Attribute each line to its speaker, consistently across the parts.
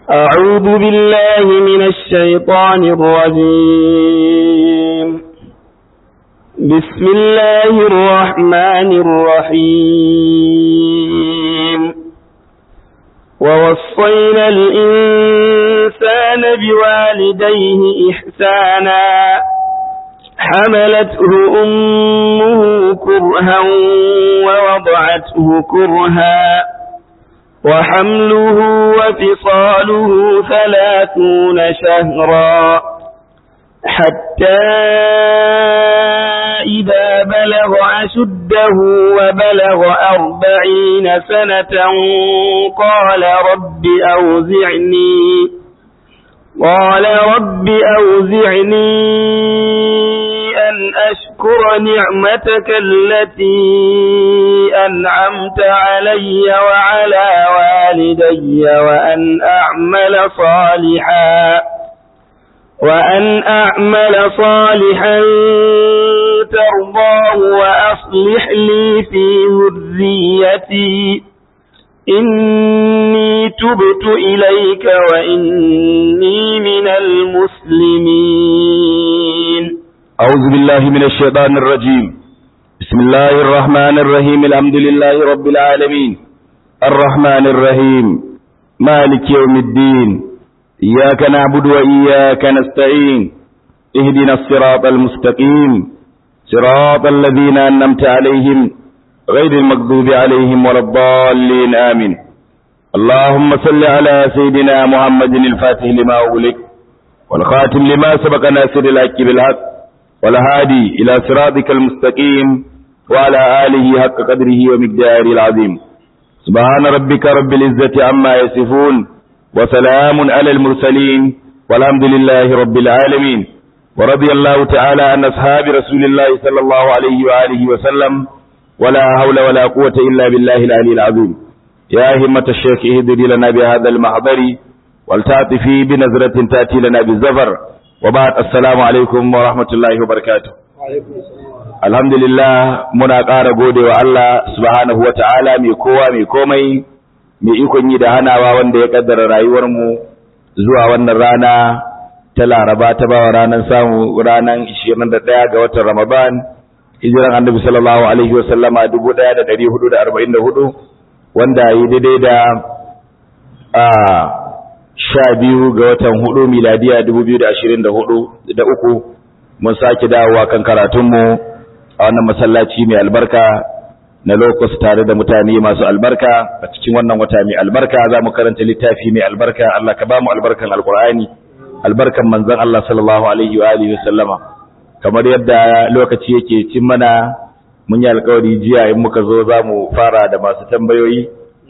Speaker 1: أعوذ بالله من الشيطان الرجيم بسم الله الرحمن الرحيم ووصينا الإنسان بوالديه إحسانا حملته أمه كرها ووضعته كرها وحمله وفصاله ثلاثون شهرا حتى إذا بلغ أشده وبلغ أربعين سنة قال رب أوزعني قال رب أوزعني أن أشكر نعمتك التي أنعمت علي وعلى والدي وأن أعمل صالحا وأن أعمل صالحا ترضاه وأصلح لي في ذريتي إني تبت إليك وإني من المسلمين
Speaker 2: أعوذ بالله من الشيطان الرجيم بسم الله الرحمن الرحيم الحمد لله رب العالمين الرحمن الرحيم مالك يوم الدين إياك نعبد وإياك نستعين اهدنا الصراط المستقيم صراط الذين أنمت عليهم غير المغضوب عليهم ولا الضالين آمين اللهم صل على سيدنا محمد الفاتح لما أغلق والخاتم لما سبق ناصر الحق بالحق والهادي إلى صراطك المستقيم وعلى آله حق قدره ومقداره العظيم سبحان ربك رب العزة عما يصفون وسلام على المرسلين والحمد لله رب العالمين ورضي الله تعالى عن أصحاب رسول الله صلى الله عليه وآله وسلم ولا حول ولا قوة إلا بالله العلي العظيم يا همة الشيخ اهدري لنا بهذا المحضر والتعطفي بنظرة تأتي لنا بالزفر وبعد السلام alaikum wa rahmatullahi wa barakatuh alhamdulillah muna ƙara gode wa Allah subhanahu wa ta'ala mai kowa mai komai mai ikon yi da hanawa wanda ya kaddara rayuwarmu zuwa wannan rana ta laraba ta bawa ranar samu ranar 21 ga watan ramadan hijiran annabi sallallahu alaihi wa sallama 1444 wanda yi daidai da a sha biyu ga watan hudu miladiya dubu biyu da ashirin da hudu da uku mun sake dawowa kan karatunmu a wannan masallaci mai albarka na lokos tare da mutane masu albarka a cikin wannan wata mai albarka za mu karanta littafi mai albarka Allah ka ba mu albarkan alkur'ani albarkan manzon Allah sallallahu alaihi wa alihi wasallama kamar yadda lokaci yake cin mana mun yi alkawari jiya in muka zo za mu fara da masu tambayoyi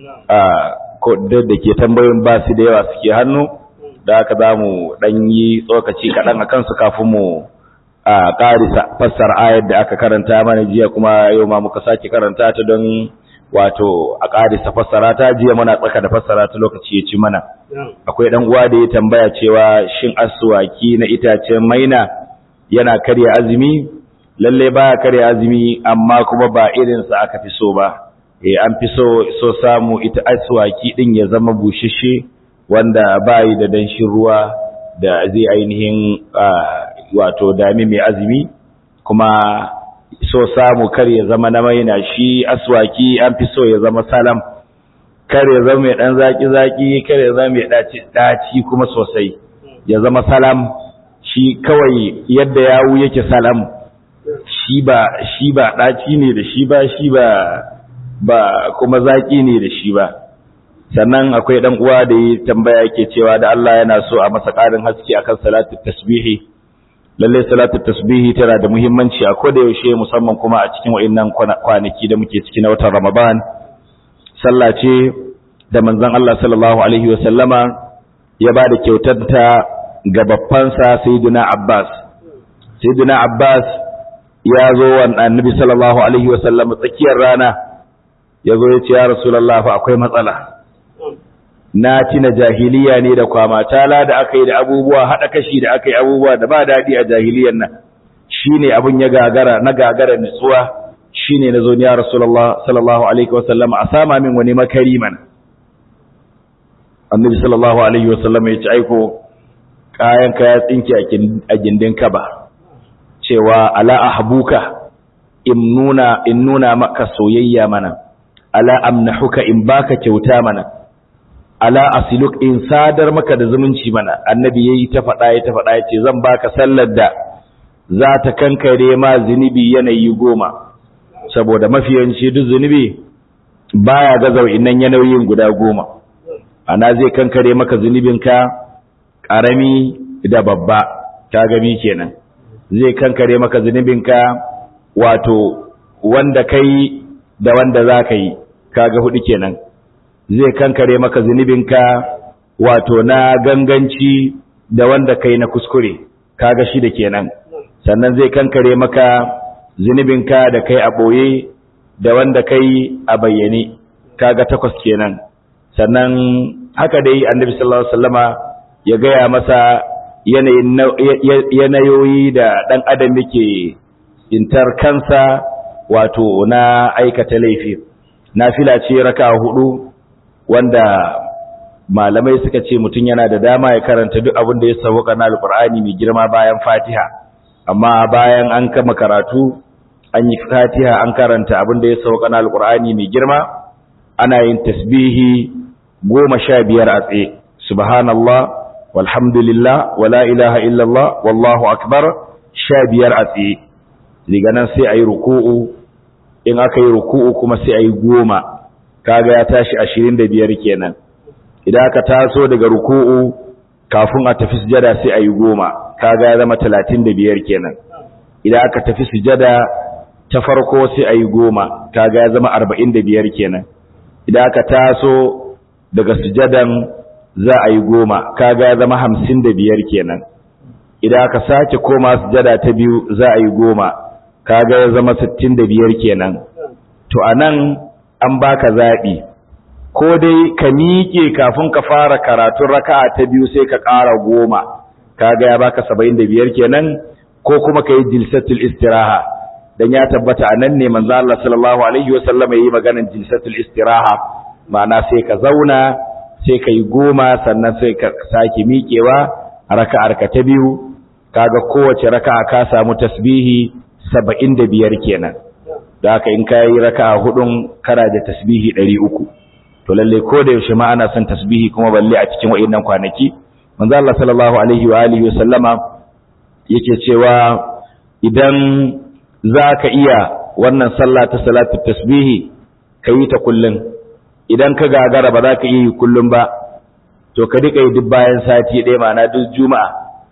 Speaker 2: da ke tambayoyin ba su da yawa suke hannu da aka za mu ɗan yi tsokaci kaɗan a kansu kafin mu a ƙarisa fassar ayar da aka karanta mana jiya kuma yau ma muka sake karanta ta don wato a ƙarisa fassara ta jiya muna tsaka da fassara ta lokaci ya ci mana akwai ɗan uwa da ya tambaya cewa shin asuwaki na itacen maina yana karya azumi lalle baya karya azumi amma kuma ba irinsa aka fi so ba eh an fi so so samu ita aswaki din ya zama bushishe wanda bayi da danshin ruwa da zai ainihin wato dami mai azumi kuma so samu kar ya zama na maina shi aswaki an fi so ya zama salam kar ya zama mai dan zaki zaki kar ya zama mai daci daci kuma sosai ya zama salam shi kawai yadda yawu yake salam shi ba shi ba daci ne da shi ba shi ba ba kuma zaki ne da shi ba sannan akwai dan uwa da yi tambaya yake cewa da Allah yana so a masa ƙarin haske akan salatu tasbihi lalle salatu tasbihi tana da muhimmanci a koda yaushe musamman kuma a cikin wayannan kwanaki da muke ciki na watan Ramadan sallah ce da manzon Allah sallallahu alaihi wa sallama ya bada kyautar ta ga babban sa sayyidina Abbas sayyidina Abbas ya zo wa annabi sallallahu alaihi wa sallama tsakiyar rana ya zo ya ce ya rasulallah fa akwai matsala na tina jahiliya ne da kwamatala da aka yi da abubuwa haɗa kashi da aka yi abubuwa da ba daɗi a jahiliyan nan shi ne abin ya gagara na gagara nutsuwa shi ne na zo ya rasulallah sallallahu alaihi wasallam a sama min wani makari mana annabi sallallahu alaihi wasallam ya ce aiko kayan ka ya tsinke a gindin ka ba cewa ala ahbuka in nuna in nuna maka soyayya mana ala amnahuka in baka kyauta mana ala asiluk in sadar maka da zumunci mana annabi yayi ta faɗa ya ta faɗa yace zan baka sallar da za ta kankare ma zunubi yanayi goma saboda mafiyanci duk zunubi baya ga zau'inan yanayin guda goma ana zai kankare maka zunubinka ƙarami da babba ka gami kenan zai kankare maka zunubinka wato wanda kai da wanda za ka yi kaga hudu kenan zai kankare maka zunubinka wato na ganganci da wanda kai na kuskure kaga shi da kenan sannan zai kankare maka zunubinka da kai a ɓoye da wanda kai a bayyane kaga takwas kenan sannan haka dai annabi sallallahu alaihi wasallama ya gaya masa yanayoyi da ɗan adam yake intar kansa wato na aikata laifi nafila ce raka hudu wanda malamai suka ce mutum yana da dama ya karanta duk abin da ya sauka na alqur'ani mai girma bayan fatiha amma bayan an kama karatu an yi fatiha an karanta abin da ya sauka na alqur'ani mai girma ana yin tasbihi goma sha biyar a tsaye subhanallah walhamdulillah wala ilaha illallah wallahu akbar sha biyar a tsaye daga nan sai a yi ruku'u in aka yi ruku'u kuma sai a yi goma kaga ya tashi ashirin da biyar kenan idan aka taso daga ruku'u kafin a tafi sujada sai a yi goma kaga ya zama talatin da biyar kenan idan aka tafi sujada ta farko sai a yi goma kaga ya zama arba'in da biyar kenan idan aka taso daga sujadan za a yi goma kaga ya zama hamsin da biyar kenan idan aka sake koma sujada ta biyu za a yi goma kaga ya zama sittin da biyar kenan to a nan an baka zaɓi ko dai ka miƙe kafin ka fara karatun raka'a ta biyu sai ka ƙara goma kaga ya baka saba'in da biyar kenan ko kuma ka yi jilsatul istiraha dan ya tabbata a nan ne manzo Allah sallallahu alaihi wasallam yayi maganar jilsatul istiraha ma'ana sai ka zauna sai ka yi goma sannan sai ka sake miƙewa raka'ar ka ta biyu kaga kowace raka'a ka samu tasbihi saba'in da biyar kenan da haka in ka yi raka'a hudun kana da tasbihi ɗari uku to lalle ko da yaushe ma ana son tasbihi kuma balle a cikin wa'innan kwanaki manzo Allah sallallahu alaihi wa alihi wa sallama yake cewa idan zaka iya wannan sallah ta salatu tasbihi kayi ta kullun idan ka gagara ba za ka iya yi kullun ba to ka dika yi duk bayan sati ɗaya ma'ana duk juma'a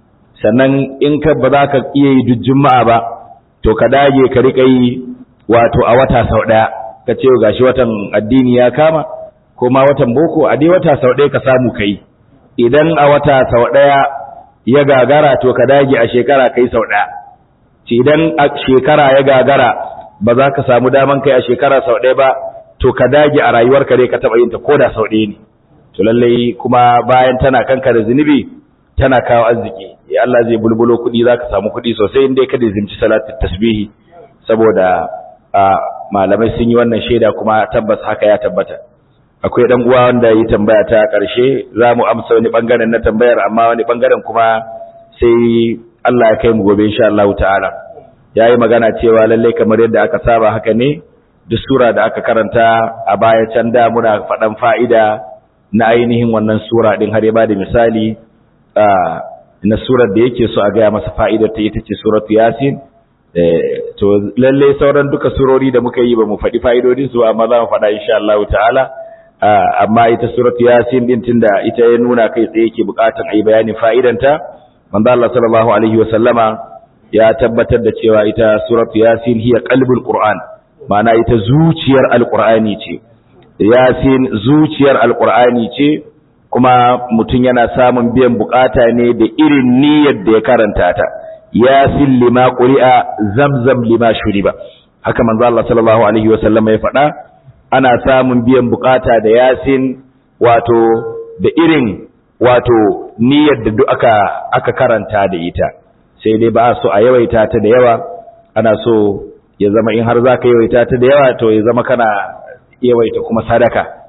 Speaker 2: sannan in ka ba za ka iya yi duk juma'a ba to ka dage ka rika yi wato a wata sau ɗaya ka ce gashi watan addini ya kama ko ma watan boko a dai wata sau ɗaya ka samu kai idan a wata sau ɗaya ya gagara to ka dage a shekara kai sau ɗaya ci idan a shekara ya gagara ba za ka samu daman kai a shekara sau ɗaya ba to ka dage a rayuwarka dai ka taɓa yin ta ko da sau ɗaya ne to lallai kuma bayan tana kanka da zunubi tana kawo arziki ya Allah zai bulbulo kuɗi za ka samu kuɗi sosai inda ka da zimci salatin tasbihi saboda malamai sun yi wannan shaida kuma tabbas haka ya tabbata akwai dan uwa wanda yi tambaya ta karshe zamu amsa wani bangaren na tambayar amma wani bangaren kuma sai Allah ya kai mu gobe insha Allah ta'ala yayi magana cewa lalle kamar yadda aka saba haka ne duk sura da aka karanta a baya can da muna faɗan fa'ida na ainihin wannan sura din har ya bada misali na surar da yake so a gaya masa fa'idar ta ita ce suratu yasin to lalle sauran duka surori da muka yi ba mu faɗi fa'idodin su amma za mu faɗa insha Allah ta'ala amma ita suratu yasin din tunda ita ya nuna kai tsaye yake bukatar ayi bayanin fa'idanta manzo Allah sallallahu alaihi wa sallama ya tabbatar da cewa ita suratu yasin hiya qalbul qur'an ma'ana ita zuciyar alqur'ani ce yasin zuciyar alqur'ani ce kuma mutum yana samun biyan bukata ne da irin niyyar da ya karanta ta yasin lima quri'a zamzam lima shuriba haka manzo Allah sallallahu alaihi wa sallama ya faɗa ana samun biyan bukata da yasin wato da irin wato niyyar da duk aka aka karanta da ita sai dai ba so a yawaita ta da yawa ana so ya zama in har zaka yawaita ta da yawa to ya zama kana yawaita kuma sadaka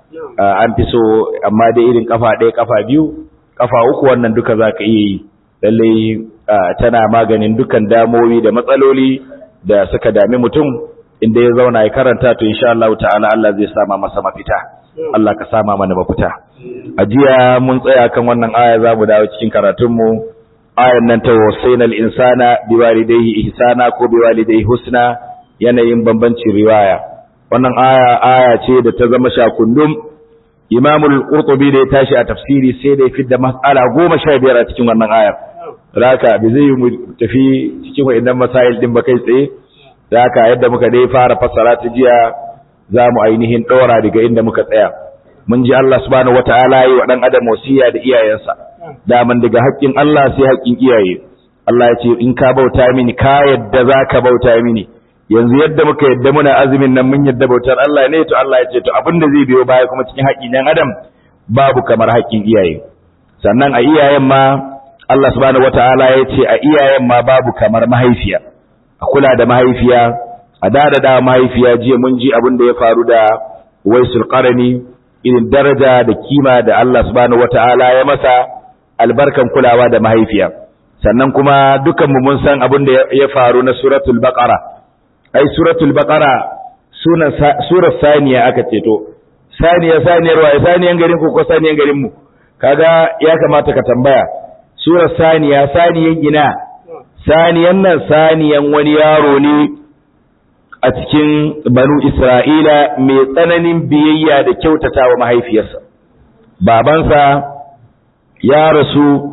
Speaker 2: an fi so amma dai irin kafa ɗaya kafa biyu kafa uku wannan duka za ka iya yi lallai tana maganin dukan damowi da matsaloli da suka dami mutum inda ya zauna ya karanta to insha Allah ta'ala Allah zai sama masa mafita Allah ka sama mana mafita a jiya mun tsaya kan wannan aya za mu dawo cikin karatunmu ayan nan ta wasainal insana biwalidayhi ihsana ko biwalidayhi husna yanayin bambancin riwaya wannan aya aya ce da ta zama shakundum Imam al-Qurtubi da ya tashi a tafsiri sai da ya fidda mas'ala goma sha biyar a cikin wannan ayar raka bi zai mu tafi cikin wa'annan masail din ba kai tsaye raka yadda muka dai fara fassara ta jiya za mu ainihin ɗora daga inda muka tsaya mun ji Allah subhanahu wataala yi wa dan adam wasiya da iyayensa daman daga haƙƙin Allah sai haƙƙin iyaye Allah ya ce in ka bauta mini ka yadda za ka bauta mini yanzu yadda muka yadda muna azumin nan mun yadda bautar Allah ne to Allah ya ce to abinda zai biyo baya kuma cikin haƙƙin ɗan adam babu kamar haƙƙin iyaye sannan a iyayen ma Allah subhanahu wataala ya ce a iyayen ma babu kamar mahaifiya a kula da mahaifiya a dada da mahaifiya jiya mun ji abin da ya faru da waisul qarani irin daraja da kima da Allah subhanahu wataala ya masa albarkan kulawa da mahaifiya sannan kuma dukan mu mun san abin da ya faru na suratul baqara ai suratul baqara sunan surar saniya aka ce to saniya saniyar wa saniyan garin ku ko saniyan garin mu kaga ya kamata ka tambaya surar saniya saniyan ina saniyan nan saniyan wani yaro ne a cikin banu Isra'ila mai tsananin biyayya da kyautata wa mahaifiyarsa. Babansa ya rasu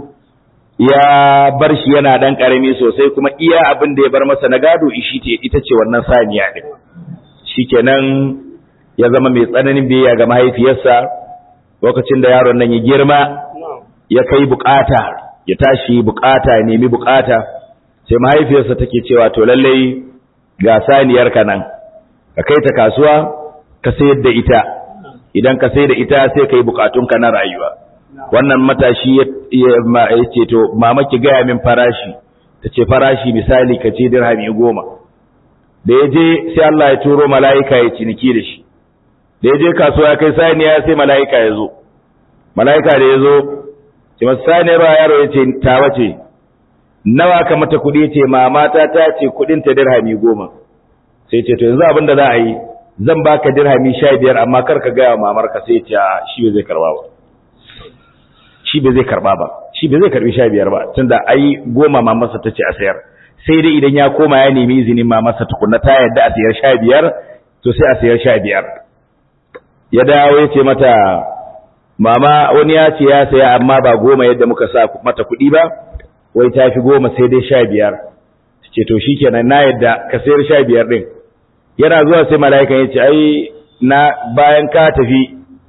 Speaker 2: ya bar shi yana ɗan ƙarami sosai kuma iya abin da ya bar masa na gado ita ce wannan saniya ɗin. Shi kenan ya zama mai tsananin biyayya ga mahaifiyarsa lokacin da yaron nan ya girma ya kai bukata ya tashi bukata nemi bukata sai mahaifiyarsa take cewa to lallai ga saniyarka nan ka kai ta kasuwa ka sayar da ita idan ka sayar da ita sai ka yi bukatunka na rayuwa wannan matashi ya ce to mama ki gaya min farashi ta ce farashi misali ka ce dirhami goma da ya je sai Allah ya turo mala'ika ya ciniki da shi da ya je kasuwa ya kai saniya sai mala'ika ya zo mala'ika da ya zo ce masu saniyar yaro ya ce ta wace nawa ka mata kuɗi ce mamata ta ce kuɗin ta dirhami goma sai ce to yanzu abin da za a yi zan baka dirhami sha biyar amma kar ka gaya wa mamar ka sai ce shi bai zai karba ba shi bai zai karba ba shi bai zai karbi sha biyar ba tunda ai goma mamarsa ta ce a sayar sai dai idan ya koma ya nemi izinin mamarsa tukunna ta yadda a sayar sha biyar to sai a sayar sha biyar ya dawo ya ce mata mama wani ya ce ya saya amma ba goma yadda muka sa mata kuɗi ba wai ta fi goma sai dai sha biyar ce to shi kenan na yadda ka sayar sha biyar ɗin yana zuwa sai mala'ikan ya ce ai na bayan ka tafi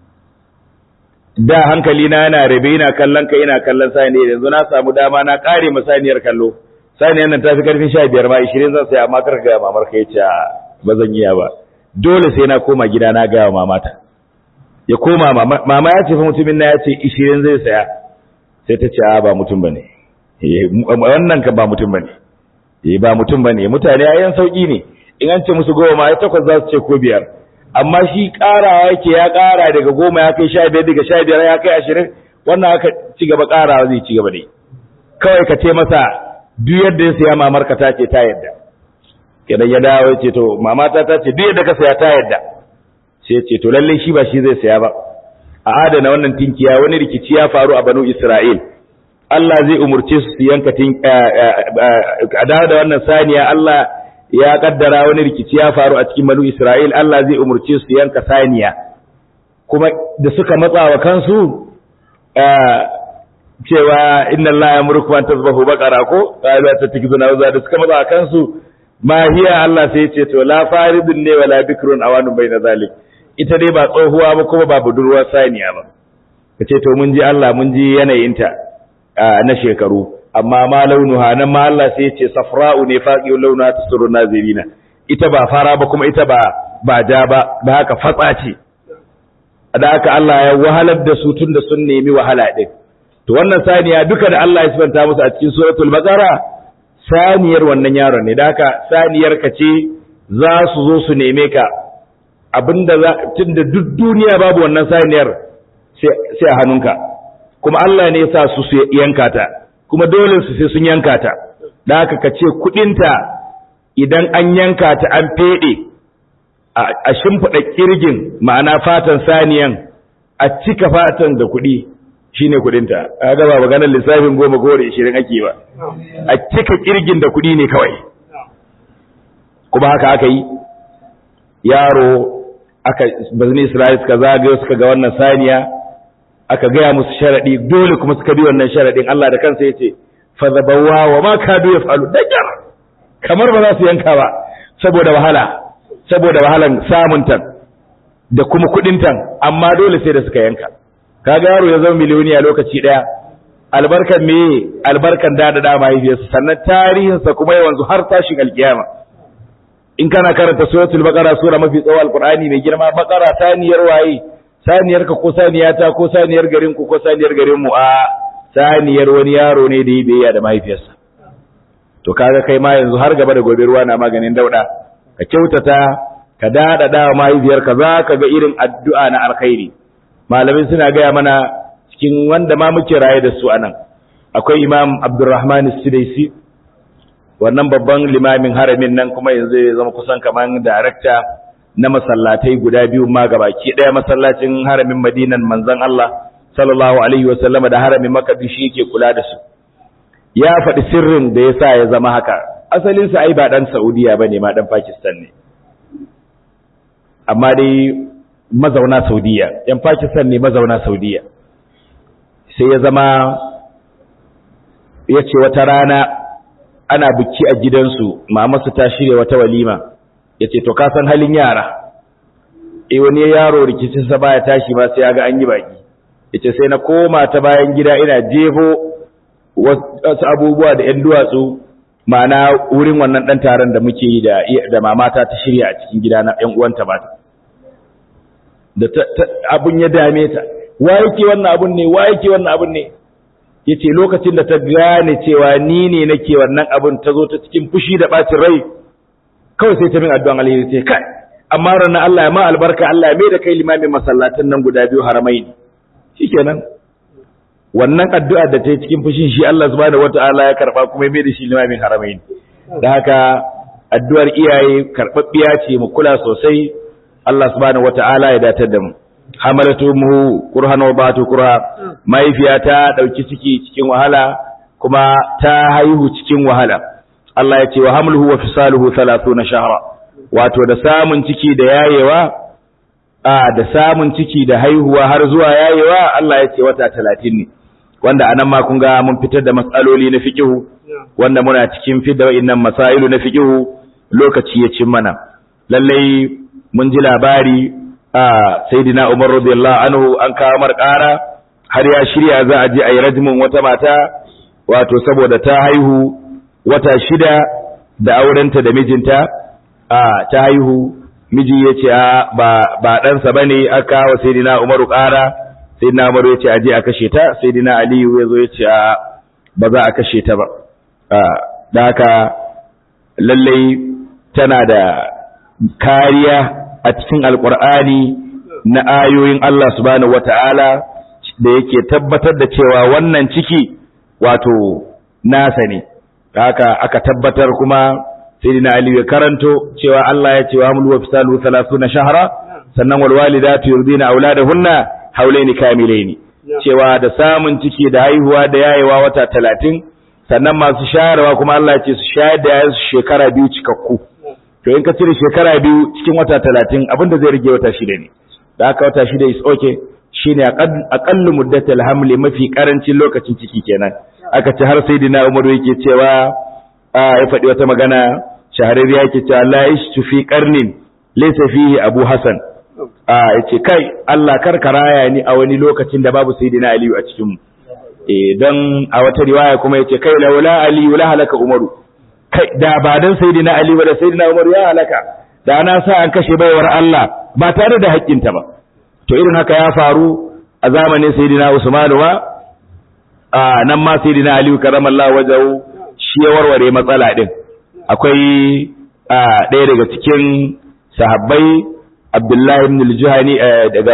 Speaker 2: da hankali na yana rabe ina kallon ka ina kallon sani yanzu na samu dama na kare ma saniyar kallo saniyar nan ta fi karfin sha biyar ma ishirin zan sai amma karka gaya mamar ka ya ce ba zan yi ba dole sai na koma gida na gaya mamata ya koma mama ya ce fa mutumin na ya ce ishirin zai saya sai ta ce a ba mutum ba ne wannan ka ba mutum bane eh ba mutum bane mutane ayan sauki ne in an ce musu goma ai takwas za su ce ko biyar amma shi karawa yake ya kara daga goma ya kai sha biyar daga sha biyar ya kai ashirin wannan aka ci gaba karawa zai ci gaba dai kawai ka ce masa duk yadda ya saya mamar ka ta ce ta yadda idan ya dawo ya ce to mamata ta ce duk yadda ka saya ta yadda sai ya ce to lalle shi ba shi zai saya ba a adana wannan tinkiya wani rikici ya faru a banu Isra'il Allah zai umurce su yanka tin a da wannan saniya Allah ya kaddara wani rikici ya faru a cikin banu Isra'il Allah zai umurce su yanka saniya kuma da suka matsa wa kansu cewa inna Allah ya murku an tasbahu baqara ko qalu tatakizuna wa da suka matsa wa kansu ma hiya Allah sai ya ce to la faridun ne wala bikrun awanun bayna zalik ita dai ba tsohuwa ba kuma ba budurwar saniya ba kace to mun ji Allah mun ji yanayinta na shekaru amma ma launuha nan ma Allah sai ya ce safra'u ne faqi launa tasuru nazirina ita ba fara ba kuma ita ba ba ja ba da haka fatsa ce da haka Allah ya wahalar da su tun da sun nemi wahala din to wannan saniya duka da Allah ya sifanta musu a cikin suratul baqara saniyar wannan yaron ne da haka saniyar ka ce za su zo su neme ka abinda za tunda duk duniya babu wannan saniyar sai a hannunka kuma Allah ne ya sa su su yanka ta kuma dole su sai sun yanka ta da haka ka ce kudinta idan an yanka ta an fede a shimfiɗa kirgin ma'ana fatan saniyan a cika fatan da kuɗi shine kudinta a gaba maganar lissafin goma gore ishirin ake ba a cika kirgin da kuɗi ne kawai kuma haka aka yi yaro aka bazini Isra'il suka zagayo suka ga wannan saniya aka gaya musu sharadi dole kuma suka bi wannan sharadin Allah da kansa yace fa zabawa wa ma kadu yafalu dajar kamar ba za su yanka ba saboda wahala saboda wahalan samun tan da kuma kudin tan amma dole sai da suka yanka kaga yaro ya zama miliyoniya lokaci daya albarkan me albarkan da da da mahaifiyarsa sannan tarihinsa kuma yawanzu har tashin alkiyama in kana karanta suratul baqara sura mafi tsawo alqur'ani mai girma baqara saniyar waye saniyar ka ko saniyata ko saniyar garin ku ko saniyar garin mu a saniyar wani yaro ne da yi biyayya da mahaifiyarsa to kaga kai ma yanzu har gaba da gobe ruwa na maganin dauda ka kyautata ka dada da mahaifiyarka za ka ga irin addu'a na alkhairi malamin suna gaya mana cikin wanda ma muke raye da su anan akwai imam abdurrahman sidaisi wannan babban limamin haramin nan kuma yanzu ya zama kusan kaman darakta na masallatai guda biyu ma gabaki daya masallacin haramin madinan manzon Allah sallallahu alaihi wasallam da haramin makka shi yake kula da su ya faɗi sirrin da yasa ya zama haka asalin sa ai ba dan Saudiya bane ma dan Pakistan ne amma dai mazauna Saudiya yan Pakistan ne mazauna Saudiya sai ya zama ya ce wata rana ana buki a gidansu mamasu ta shirya wata walima ya ce to ka san halin yara e wani yaro rikicinsa baya tashi ba sai ya ga an yi baki ya ce sai na koma ta bayan gida ina jefo wasu abubuwa da ‘yan duwatsu ma'ana wurin wannan ɗan taron da muke yi da mamata ta shirya a cikin gida na ‘yan uwanta mata da abun ya dame ta wa yake wannan abun ne wa yake wannan abun ne yace lokacin da ta gane cewa ni ne nake wannan abun ta zo ta cikin fushi da bacin rai kawai sai ta min addu'an alheri sai kai amma ranar Allah ya ma albarka Allah ya mai da kai limamin masallatan nan guda biyu haramai ne shikenan wannan addu'a da ta yi cikin fushin shi Allah subhanahu wata'ala ya karba kuma ya mai da shi limamin haramai ne da haka addu'ar iyaye karɓaɓɓiya ce mu kula sosai Allah subhanahu wata'ala ya datar da mu hamalatu mu kurhan wa batu kurha mahaifiya ta dauki ciki cikin wahala kuma ta haihu cikin wahala Allah ya ce wa hamluhu wa fisaluhu 30 shahra wato da samun ciki da yayewa a da samun ciki da haihuwa har zuwa yayewa Allah ya ce wata 30 ne wanda anan ma kun ga mun fitar da matsaloli na fiqhu wanda muna cikin fidda wa'annan masailu na fiqhu lokaci ya cin mana lallai mun ji labari a sayyidina Umar radiyallahu anhu an kawo mar ƙara har ya shirya za a je a yi rajmin wata mata wato saboda ta haihu wata shida da aurenta da mijinta a ta haihu miji ya ce a ba ba ɗansa ba ne aka kawo sayyidina Umaru ƙara sayyidina Umaru ya ce a je a kashe ta sayyidina Aliyu ya zo ya ce a ba za a kashe ta ba da haka lallai tana da kariya a cikin alkur'ani na ayoyin Allah subhanahu wata'ala da yake tabbatar da cewa wannan ciki wato nasa ne haka aka tabbatar kuma sayyidina Ali ya karanto cewa Allah ya ce wa hamlu wa fisalu 30 shahra sannan wal walidatu yurdina auladahunna haulaini kamilaini cewa da samun ciki da haihuwa da yayewa wata 30 sannan masu shayarwa kuma Allah ya ce su shayar da yayansu shekara biyu cikakku to in ka cire shekara biyu cikin wata talatin abinda zai rage wata shida ne da aka wata shida is okay shine aqallu muddatul hamli mafi karancin lokacin ciki kenan aka ce har sai dina umaru yake cewa a ya faɗi wata magana shahararriya yake cewa la yashtu fi qarnin laysa fihi abu hasan a yace kai Allah karkaraya ni a wani lokacin da babu sayyidina aliyu a cikin mu eh don a wata riwaya kuma yace kai laula aliyu la halaka umaru kai da ba dan sayyidina Ali ba da sayyidina Umar ya halaka da na sa an kashe baiwar Allah ba tare da haƙƙinta ba to irin haka ya faru a zamanin sayyidina Usman ba a nan ma sayyidina Ali karamallahu wajahu shi ya warware matsala din akwai ɗaya daga cikin sahabbai Abdullah ibn al-Juhani daga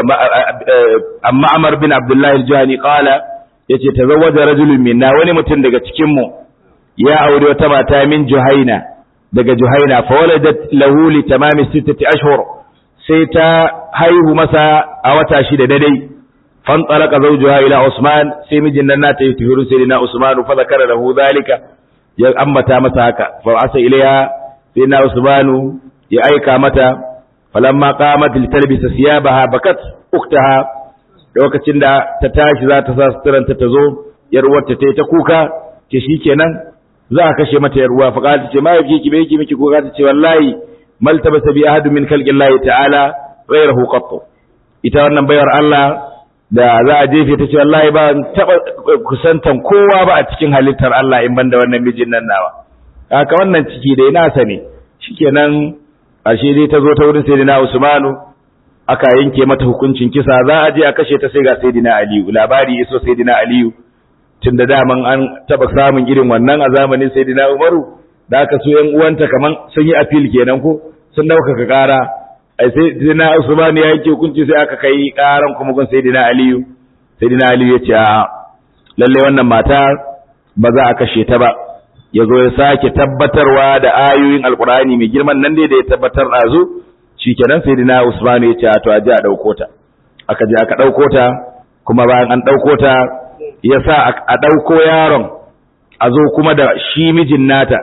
Speaker 2: amma Amr bin Abdullah al-Juhani qala yace tazawwaja rajulun minna wani mutum daga cikin mu ya aure wata mata min Juhaina daga Juhaina fa waladat lahu li tamami sittati ashhur sai ta haihu masa a wata shida daidai fan talaka zawjuha ila Usman sai mijin nan nata yi tuhiru sai na Usman fa zakara lahu zalika ya ambata masa haka fa asa ilaiha sai na Usman ya aika mata falamma qamat litalbisa siyabaha bakat uktaha lokacin da ta tashi za ta sa suturanta ta zo yar uwarta ta yi ta kuka ce shikenan za a kashe mata yar uwa fa ta ce mai yake ki bai ki miki kuka ta ce wallahi maltabasa bi ahadu min khalqillahi ta'ala ghayrahu qattu ita wannan bayar Allah da za a jefe ta ce wallahi ba taba kusantan kowa ba a cikin halittar Allah in banda wannan mijin nan nawa haka wannan ciki da ina sa ne shikenan ashe dai ta zo ta wurin sayyidina Usmanu aka yanke mata hukuncin kisa za a je a kashe ta sai ga sayyidina Aliyu labari iso sayyidina Aliyu tunda daman an taba samun irin wannan a zamanin sayyidina Umaru da aka so yan uwanta kaman sun yi appeal kenan ko sun dauka ka kara ai sai sayyidina Usman ya yanke hukunci sai aka kai karan kuma gun sayyidina Aliyu sayyidina Aliyu ya ce a lalle wannan mata ba za a kashe ta ba ya zo ya sake tabbatarwa da ayoyin alkur'ani mai girman nan dai da ya tabbatar ɗazu shi kenan sai dina usmanu ya ce to a je a ɗauko ta aka je aka ɗauko ta kuma bayan an ɗauko ta ya sa a ɗauko yaron a zo kuma da shi mijin nata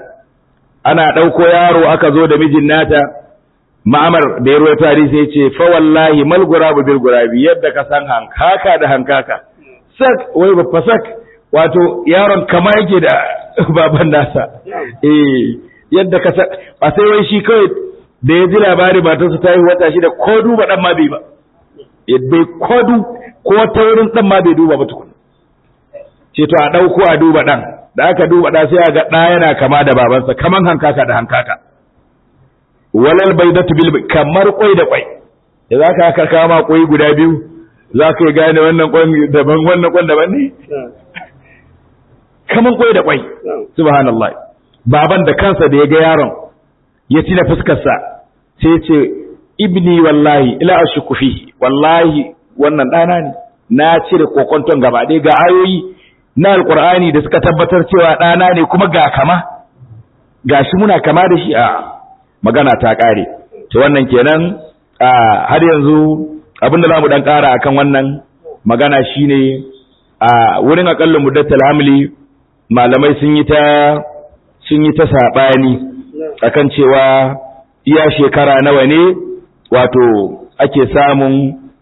Speaker 2: ana ɗauko yaro aka zo da mijin nata ma'amar da ya ruwa tari sai ce fa wallahi mal gurabu bil gurabi yadda ka san hankaka da hankaka sak wai ba sak wato yaron kama yake da baban nasa eh yadda ka san ba sai wai shi kawai da ya ji labari matarsa ta yi wata shida ko duba dan ma bai ba bai ko du ko ta wurin dan ma bai duba ba tukun ce to a dauko a duba dan da aka duba da sai a ga da yana kama da babansa kaman hankaka da hankaka walal baydatu bil kamar kwai da kwai da zaka aka kama kwai guda biyu zaka yi gane wannan kwan daban wannan kwan daban ne kaman kwai da kwai subhanallah baban da kansa da ya ga yaron ya tina fuskarsa sai ce ibni wallahi ila ashku fihi wallahi wannan dana ne na cire kokonton gaba ɗaya ga ayoyi na alqur'ani da suka tabbatar cewa dana ne kuma ga kama gashi muna kama da shi a magana ta kare to wannan kenan har yanzu abinda zamu dan kara akan wannan magana shine a wurin akallin muddatul hamli malamai sun yi ta sun yi ta sabani akan cewa iya shekara nawa ne wato ake samun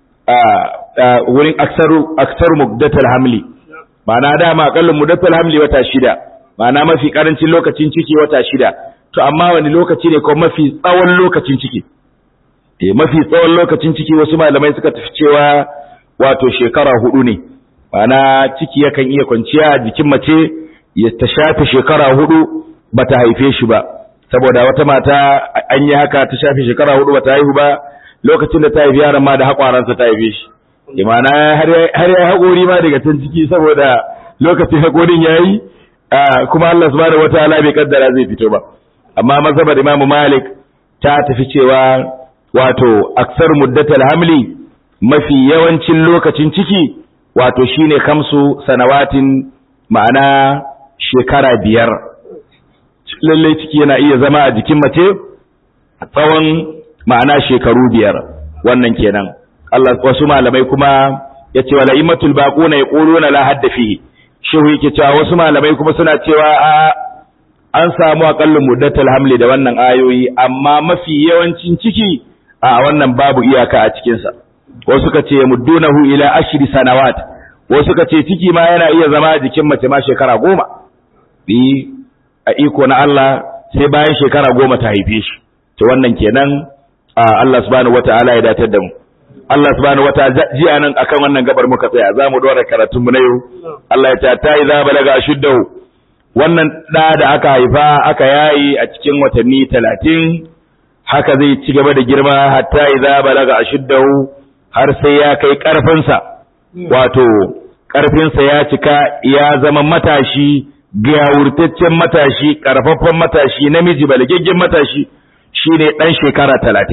Speaker 2: a wurin aksaru aksaru muddatul hamli ma'ana dama akallin muddatul hamli wata shida ma'ana mafi karancin lokacin ciki wata shida to amma wani lokaci ne ko mafi tsawon lokacin ciki eh mafi tsawon lokacin ciki wasu malamai suka tafi cewa wato shekara hudu ne ma'ana ciki yakan iya kwanciya a jikin mace ya ta shafe shekara hudu bata haife shi ba saboda wata mata an yi haka ta shafe shekara hudu bata haihu ba lokacin da ta haifi yaron ma da haƙwaransa ta haife shi imana har ya haƙori ma daga can ciki saboda lokacin haƙorin ya yi kuma Allah subhanahu wataala bai kaddara zai fito ba amma mazhabar Imam Malik ta tafi cewa wato aksar muddatal hamli mafi yawancin lokacin ciki wato shine kamsu sanawatin ma'ana shekara biyar lallai ciki yana iya zama a jikin mace tsawon ma'ana shekaru biyar wannan kenan Allah wasu malamai kuma ya ce wala imatul baquna yaquluna la hadda fihi shehu yake cewa wasu malamai kuma suna cewa a an samu aqallu muddatul hamli da wannan ayoyi amma mafi yawancin ciki a wannan babu iyaka a cikin sa wasu suka ce muddunahu ila ashri sanawat wasu suka ce ciki ma yana iya zama jikin mace ma shekara goma bi a iko na Allah sai bayan shekara goma ta haife shi to wannan kenan Allah subhanahu wata'ala ya datar da mu Allah subhanahu wata'ala jiya nan akan wannan gabar muka tsaya za mu dora karatun mu na yau Allah ya ta ta idza balaga ashuddahu wannan da da aka haifa aka yayi a cikin watanni 30 haka zai ci gaba da girma hatta idza balaga ashuddahu har sai ya kai karfin sa wato karfin sa ya cika ya zama matashi gawurtaccen matashi karfaffen matashi namiji balagaggen matashi shine dan shekara talatin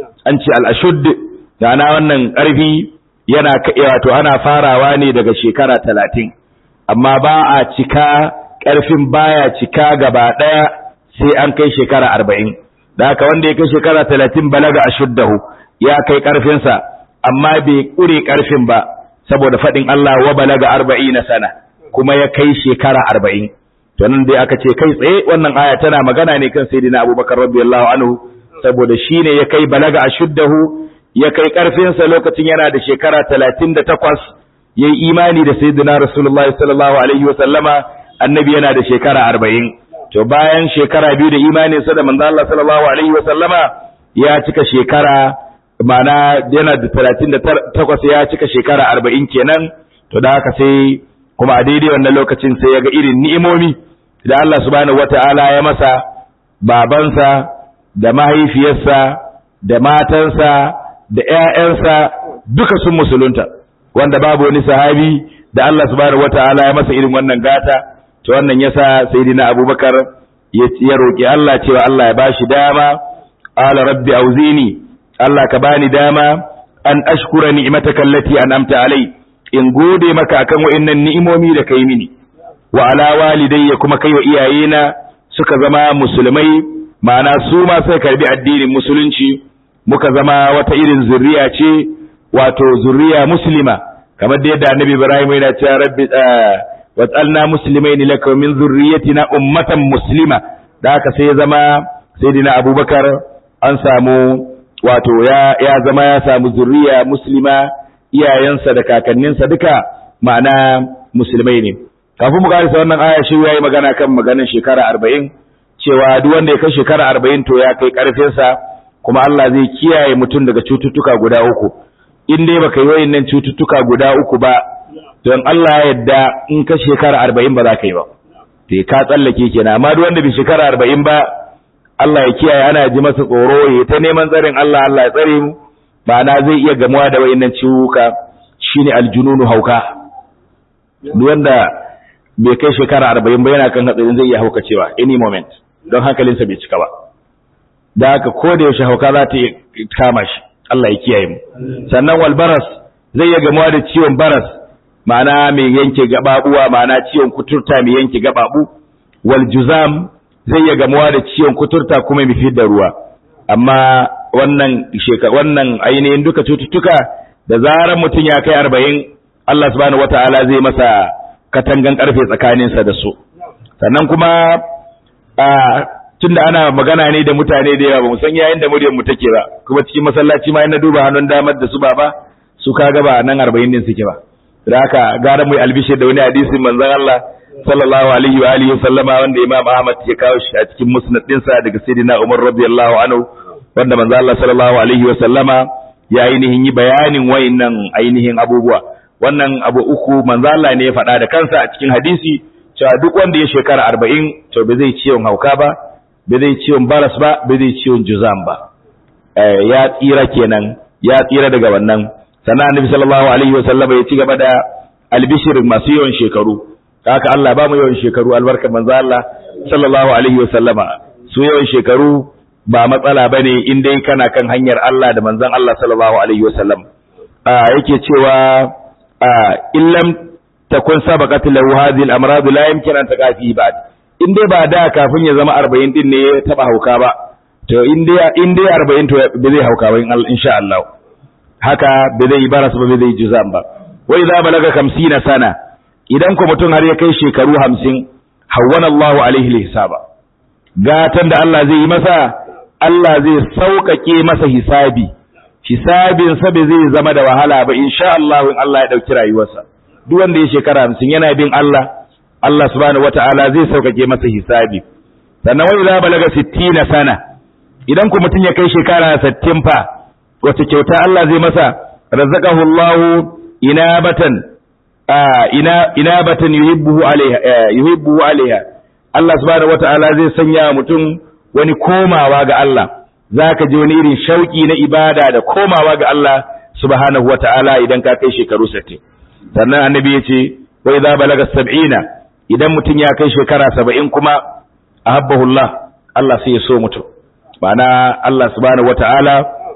Speaker 2: an ce al-ashudd na wannan ƙarfi yana wato ana farawa ne daga shekara talatin amma ba a cika ƙarfin baya cika gaba ɗaya sai an kai shekara arba'in da haka wanda ya kai shekara talatin balaga a shuddahu ya kai ƙarfinsa amma bai ƙure ƙarfin ba saboda faɗin Allah wa balaga arba'i na sana kuma ya kai shekara arba'in to nan dai aka ce kai tsaye wannan aya tana magana ne kan sayyidina abubakar radiyallahu anhu saboda shine ya kai balaga a shuddahu ya kai ƙarfinsa lokacin yana da shekara talatin da takwas ya yi imani da sayyidina rasulullahi sallallahu alaihi wa sallama annabi yana da shekara arba'in to bayan shekara biyu da imaninsa da manzo Allah sallallahu alaihi wa sallama ya cika shekara ma'ana yana da talatin da takwas ya cika shekara arba'in kenan to da haka sai kuma a daidai wannan lokacin sai ya ga irin ni'imomi da Allah subhanahu wata'ala ya masa babansa da mahaifiyarsa da matansa da ƴaƴansa duka sun musulunta wanda babu wani sahabi da Allah subhanahu wata'ala ya masa irin wannan gata to wannan yasa sayyidina Abubakar ya roki Allah cewa Allah ya bashi dama qala rabbi auzini Allah ka bani dama an ashkura ni'mataka allati an'amta alai in gode maka akan wa'annan ni'imomi da kai mini wa ala walidayya kuma kai wa iyayena suka zama musulmai ma'ana su ma sai karbi addinin musulunci muka zama wata irin zuriya ce wato zuriya muslima kamar da yadda annabi Ibrahim yana cewa rabbi waj'alna muslimain laka min zurriyyatina ummatan muslima da haka sai ya zama sayyidina Abubakar an samu wato ya ya zama ya samu zuriya muslima iyayensa da kakanninsa duka ma'ana musulmai ne kafin mu karisa wannan aya shi yayi magana kan maganar shekara 40 cewa duk wanda ya kai shekara 40 to ya kai karfin sa kuma Allah zai kiyaye mutum daga cututtuka guda uku in dai baka yi wayannan cututtuka guda uku ba don Allah ya yarda in ka shekara 40 ba za ka yi ba te ka tsallake kenan amma duk wanda bai shekara 40 ba Allah ya kiyaye ana ji masa tsoro ya ta neman tsarin Allah Allah ya tsare mu ma'ana zai iya gamuwa da wayannan ciwuka shine aljununu hauka duk wanda bai kai shekara 40 ba yana kan hatsarin zai iya haukacewa any moment don hankalinsa bai cika ba da haka ko da yaushe hauka za ta kama shi Allah ya kiyaye mu sannan wal baras zai iya gamuwa da ciwon baras ma'ana mai yanke gababuwa ma'ana ciwon kuturta mai yanke gababu wal juzam zai iya gamuwa da ciwon kuturta kuma mai fitar da ruwa amma wannan sheka wannan ainihin duka cututtuka da zarar mutum ya kai arba'in Allah subhanahu wata'ala zai masa katangan karfe tsakaninsa da su sannan kuma a tunda ana magana ne da mutane da yawa ba mu san yayin da muryar mu take ba kuma cikin masallaci ma na duba hannun damar da su baba su kaga ba nan 40 din suke ba da haka gara mu albishir da wani hadisin manzon Allah sallallahu alaihi wa alihi sallama wanda Imam Ahmad ya kawo shi a cikin musnad dinsa daga Sayyidina Umar radiyallahu anhu wanda manzon Allah sallallahu alaihi wa sallama ya ainihin yi bayanin wayannan ainihin abubuwa wannan abu uku manzon Allah ne ya faɗa da kansa a cikin hadisi cewa duk wanda ya shekara 40 to ba zai ciwon hauka ba ba zai ciwon baras ba ba zai ciwon juzam ba ya tsira kenan ya tsira daga wannan sannan annabi sallallahu alaihi wasallam ya ci gaba da albishir masu yawan shekaru haka Allah ba mu yawan shekaru albarkar manzo Allah sallallahu alaihi wasallama su yawan shekaru ba matsala bane in dai kana kan hanyar Allah da manzon Allah sallallahu alaihi wasallam yake cewa illam takun sabaqat lahu hadhihi al-amrad la yumkin an taqafi ba'd in dai ba da kafin ya zama arba'in din ne ya taba hauka ba to in dai in dai arba'in to ba zai hauka ba insha Allah haka ba zai baras ba ba zai juzam ba wa idza balaga 50 sana idan ko mutum har ya kai shekaru 50 hawwana Allahu alaihi hisaba gatan da Allah zai yi masa Allah zai sauƙaƙe masa hisabi hisabin sa bai zai zama da wahala ba insha Allah in Allah ya dauki rayuwarsa duk wanda ya shekara 50 yana bin Allah Allah subhanahu wata'ala zai sauƙaƙe masa hisabi sannan wai za balaga 60 sana idan ku mutum ya kai shekara 60 fa wace kyauta Allah zai masa razaqahu Allah inabatan ina inabatan yuhibbu alaiha yuhibbu alaiha Allah subhanahu wata'ala zai sanya mutum wani komawa ga Allah zaka ji wani irin shauki na ibada da komawa ga Allah subhanahu wata'ala idan ka kai shekaru 60 sannan annabi ya ce wai za balaga 70 idan mutum ya kai shekara saba'in kuma a habbahullah Allah sai ya so mutum ma'ana Allah subhanahu wata'ala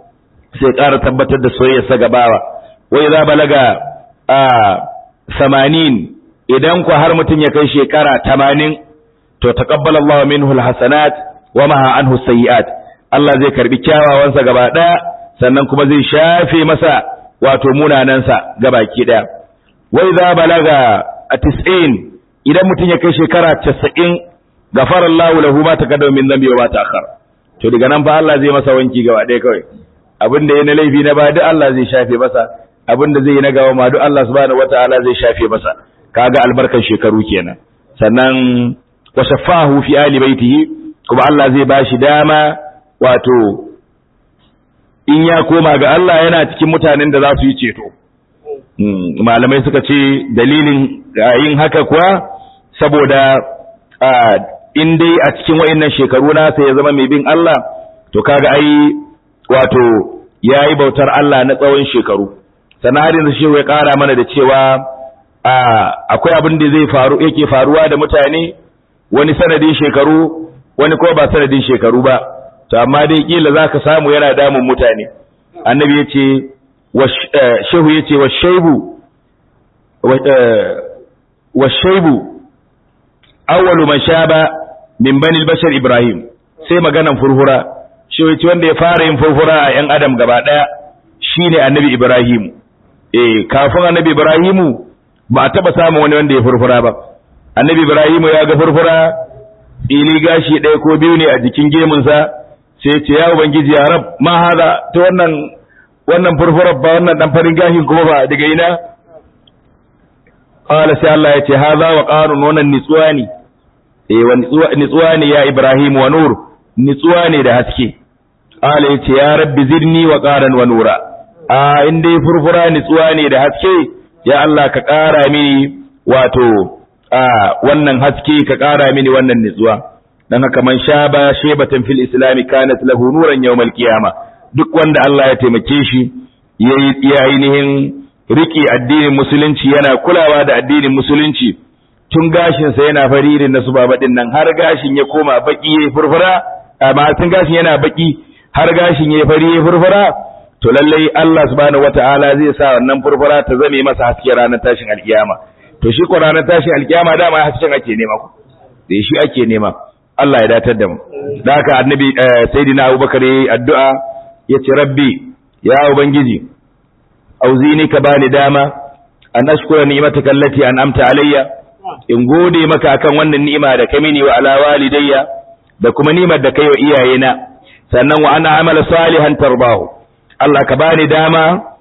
Speaker 2: sai ƙara tabbatar da soyayyarsa gabawa wai za balaga a samanin idan ku har mutum ya kai shekara tamanin to taqabbala Allah minhu alhasanat wa maha anhu sayiat Allah zai karbi kyawawansa gaba daya sannan kuma zai shafe masa wato munanansa gabaki daya wai za balaga a 90 idan mutum ya kai shekara 90 gafara Allah lahu ma taqaddama min dhanbi wa ma ta'akhkhar to daga nan fa Allah zai masa wanki gaba daya kawai abin da ya na laifi na ba duk Allah zai shafe masa abin da zai yi na gawa ma duk Allah subhanahu wataala zai shafe masa kaga albarkan shekaru kenan sannan wa shafahu fi ali baitihi kuma Allah zai bashi dama wato in ya koma ga Allah yana cikin mutanen da za su yi ceto malamai suka ce dalilin yin haka kuwa saboda in dai a cikin wa'annan shekaru nasa ya zama mai bin Allah to kaga ai wato yayi bautar Allah na tsawon shekaru sannan har yanzu shehu ya ƙara mana da cewa akwai abin da zai faru yake faruwa da mutane wani sanadin shekaru wani ko ba sanadin shekaru ba to amma dai kila zaka samu yana damun mutane annabi yace shehu yace wa shaibu wa shaibu awwalu man shaba min bani bashar ibrahim sai maganan furfura shehu yace wanda ya fara yin furfura a yan adam gaba daya shine annabi ibrahim eh kafin annabi ibrahimu ba a taba samun wani wanda ya furfura ba annabi ibrahimu ya ga furfura ili gashi ɗaya ko biyu ne a jikin gemunsa sai ce ya ubangiji ya rab ma haza ta wannan wannan furfurar ba wannan dan farin gashin kuma ba daga ina qala sai Allah ya ce haza wa qarun wannan nitsuwa ne eh wa nitsuwa ne ya ibrahim wa nur nitsuwa ne da haske qala ya ce ya rabbi zidni wa qaran wa nura a in dai furfura nitsuwa ne da haske ya Allah ka ƙara mini wato a wannan haske ka ƙara mini wannan nitsuwa dan haka man shaba shebatan fil islami kanat lahu nuran yawmal qiyama duk wanda Allah ya taimake shi yayi ainihin riki addinin musulunci yana kulawa da addinin musulunci tun gashin sa yana fari irin na subaba din nan har gashin ya koma baki yayi furfura amma tun gashin yana baki har gashin yayi fari yayi furfura to lallai Allah subhanahu wataala zai sa wannan furfura ta zame masa haske ranar tashin alkiyama to shi ko ranar tashin alkiyama dama hasken ake nema ku da shi ake nema Allah ya datar da mu da haka annabi sayyidina Abubakar yayi addu'a yace rabbi ya ubangiji auzini ka bani dama an ashkura ni'mataka allati an'amta alayya in gode maka akan wannan ni'ima da ka mini wa ala walidayya da kuma ni'imar da kai wa iyayena sannan wa ana amala salihan tarbahu Allah ka bani dama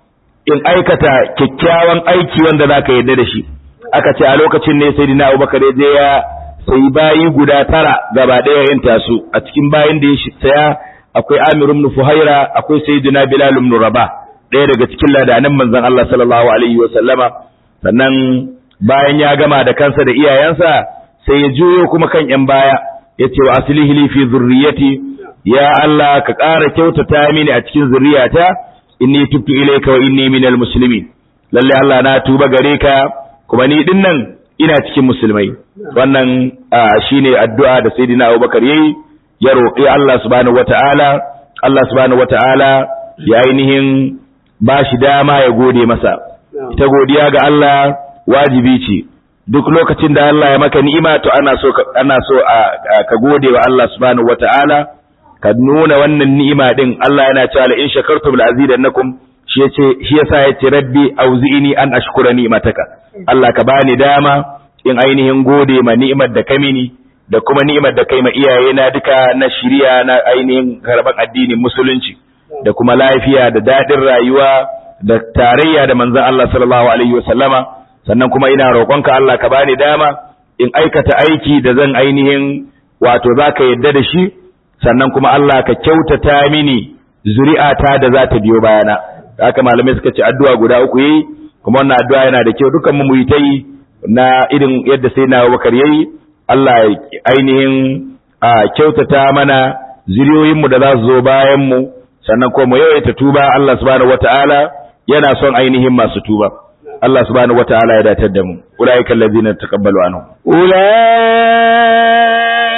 Speaker 2: in aikata kyakkyawan aiki wanda zaka yarda da shi aka ce a lokacin ne sayyidina Abubakar ya je ya sai bayi guda tara gaba ɗaya yin tasu a cikin bayin da ya saya akwai Amir ibn Fuhaira akwai sayyidina Bilal ibn Rabah ɗaya daga cikin ladanan manzon Allah sallallahu alaihi wa sallama sannan bayan ya gama da kansa da iyayensa sai ya juyo kuma kan yan baya yace wa aslihi li fi zurriyyati ya Allah ka ƙara kyautata mini a cikin zurriyata inni tubtu ilayka wa inni minal muslimin lalle Allah na tuba gare ka kuma ni din nan ina cikin musulmai wannan shine addu'a da sayyidina Abubakar yayi ya roƙi Allah subhanahu wataala Allah subhanahu wataala ya ainihin ba shi dama ya gode masa ita godiya ga Allah wajibi ce duk lokacin da Allah ya maka ni'ima to ana so ana so ka gode wa Allah subhanahu wataala ka nuna wannan ni'ima din Allah yana cewa la in shakartum la azidannakum shi yace shi yasa yace rabbi auzi'ini an ashkura ni'mataka Allah ka bani dama in ainihin gode ma ni'imar da ka mini da kuma ni'imar da kai ma iyaye na duka na shiriya na ainihin karban addinin musulunci da kuma lafiya da dadin rayuwa da tarayya da manzon Allah sallallahu alaihi wasallama sannan kuma ina roƙonka Allah ka bani dama in aikata aiki da zan ainihin wato zaka yadda da shi sannan kuma Allah ka kyautata mini zuri'ata da za ta biyo bayana haka malamai suka ce addu'a guda uku yi kuma wannan addu'a yana da kyau dukan mu yi ta yi na irin yadda sai na Abubakar yayi Allah ya ainihin a kyautata mana zuriyoyin mu da za su zo bayan mu sannan kuma mu yawaita tuba Allah subhanahu wataala yana son ainihin masu tuba Allah subhanahu wataala ya datar da mu ulaika allazina taqabbalu anhum
Speaker 1: أولئك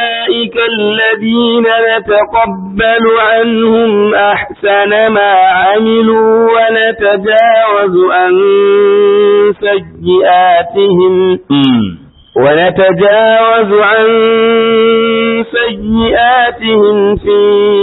Speaker 1: أولئك الذين نتقبل عنهم أحسن ما عملوا ونتجاوز عن سيئاتهم ونتجاوز عن سيئاتهم في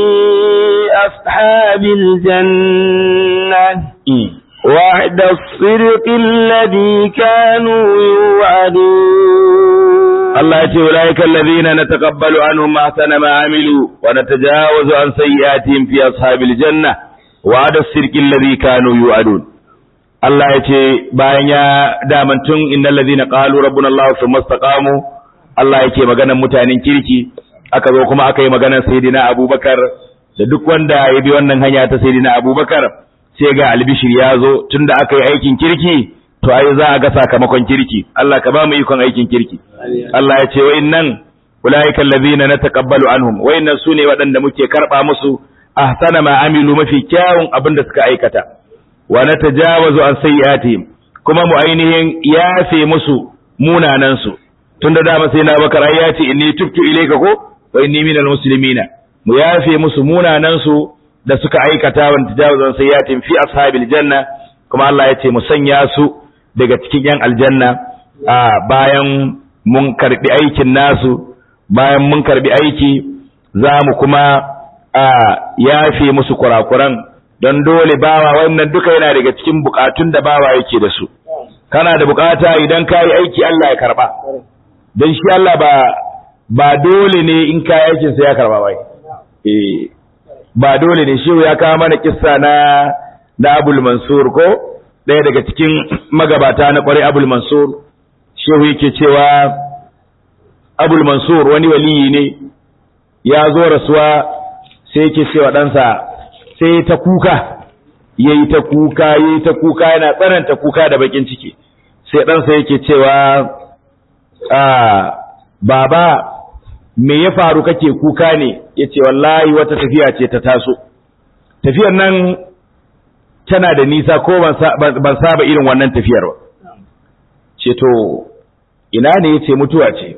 Speaker 1: أصحاب الجنة وعد الصدق الذي كانوا يوعدون
Speaker 2: Allah ya ce ulaika allazina nataqabbalu anhum ahsana ma amilu wa natajawazu an sayyi'atihim fi ashabil janna wa'ada as-sirqi alladhi kanu yu'adun Allah ya ce bayan ya damantun innal ladhina qalu rabbuna Allah thumma istaqamu Allah yake maganar mutanen kirki aka zo kuma aka yi maganar sayyidina Abubakar da duk wanda ya bi wannan hanya ta sayyidina Abubakar sai ga albishir ya zo tunda aka yi aikin kirki to ai za a ga sakamakon kirki Allah ka ba mu ikon aikin kirki Allah ya ce wa'innan ulaika allazina nataqabbalu anhum wa'innan sune waɗanda muke karba musu ahsana ma amilu mafi kyawun abin da suka aikata wa natajawazu an sayyi'atihim kuma mu ainihin yafe musu munanan su tunda dama sai na bakar ai ya ce inni tubtu ilayka ko wa inni minal muslimina mu yafe musu munanan su da suka aikata wa natajawazu an sayyi'atihim fi ashabil janna kuma Allah ya ce mu sanya su daga cikin yan aljanna a bayan mun karbi aikin nasu bayan mun karbi aiki za mu kuma a yafe musu kurakuran don dole bawa wannan duka yana daga cikin bukatun da bawa yake da su kana da bukata idan ka yi aiki Allah ya karba don shi Allah ba ba dole ne in ka yi aikin sai ya karba bai eh ba dole ne shi ya kawo mana kissa na na Abul Mansur ko ɗaya daga cikin magabata na ƙwarai abul mansur shehu yake cewa abul mansur wani waliyi ne ya zo rasuwa sai yake cewa ɗansa sai ta kuka ya yi ta kuka ya yi ta kuka yana tsananta kuka da bakin ciki sai ɗansa yake cewa baba me ya faru kake kuka ne ya ce wallahi wata tafiya ce ta taso tafiyar nan tana da nisa ko ban saba irin wannan tafiyar ba ce to ina ne yace mutuwa ce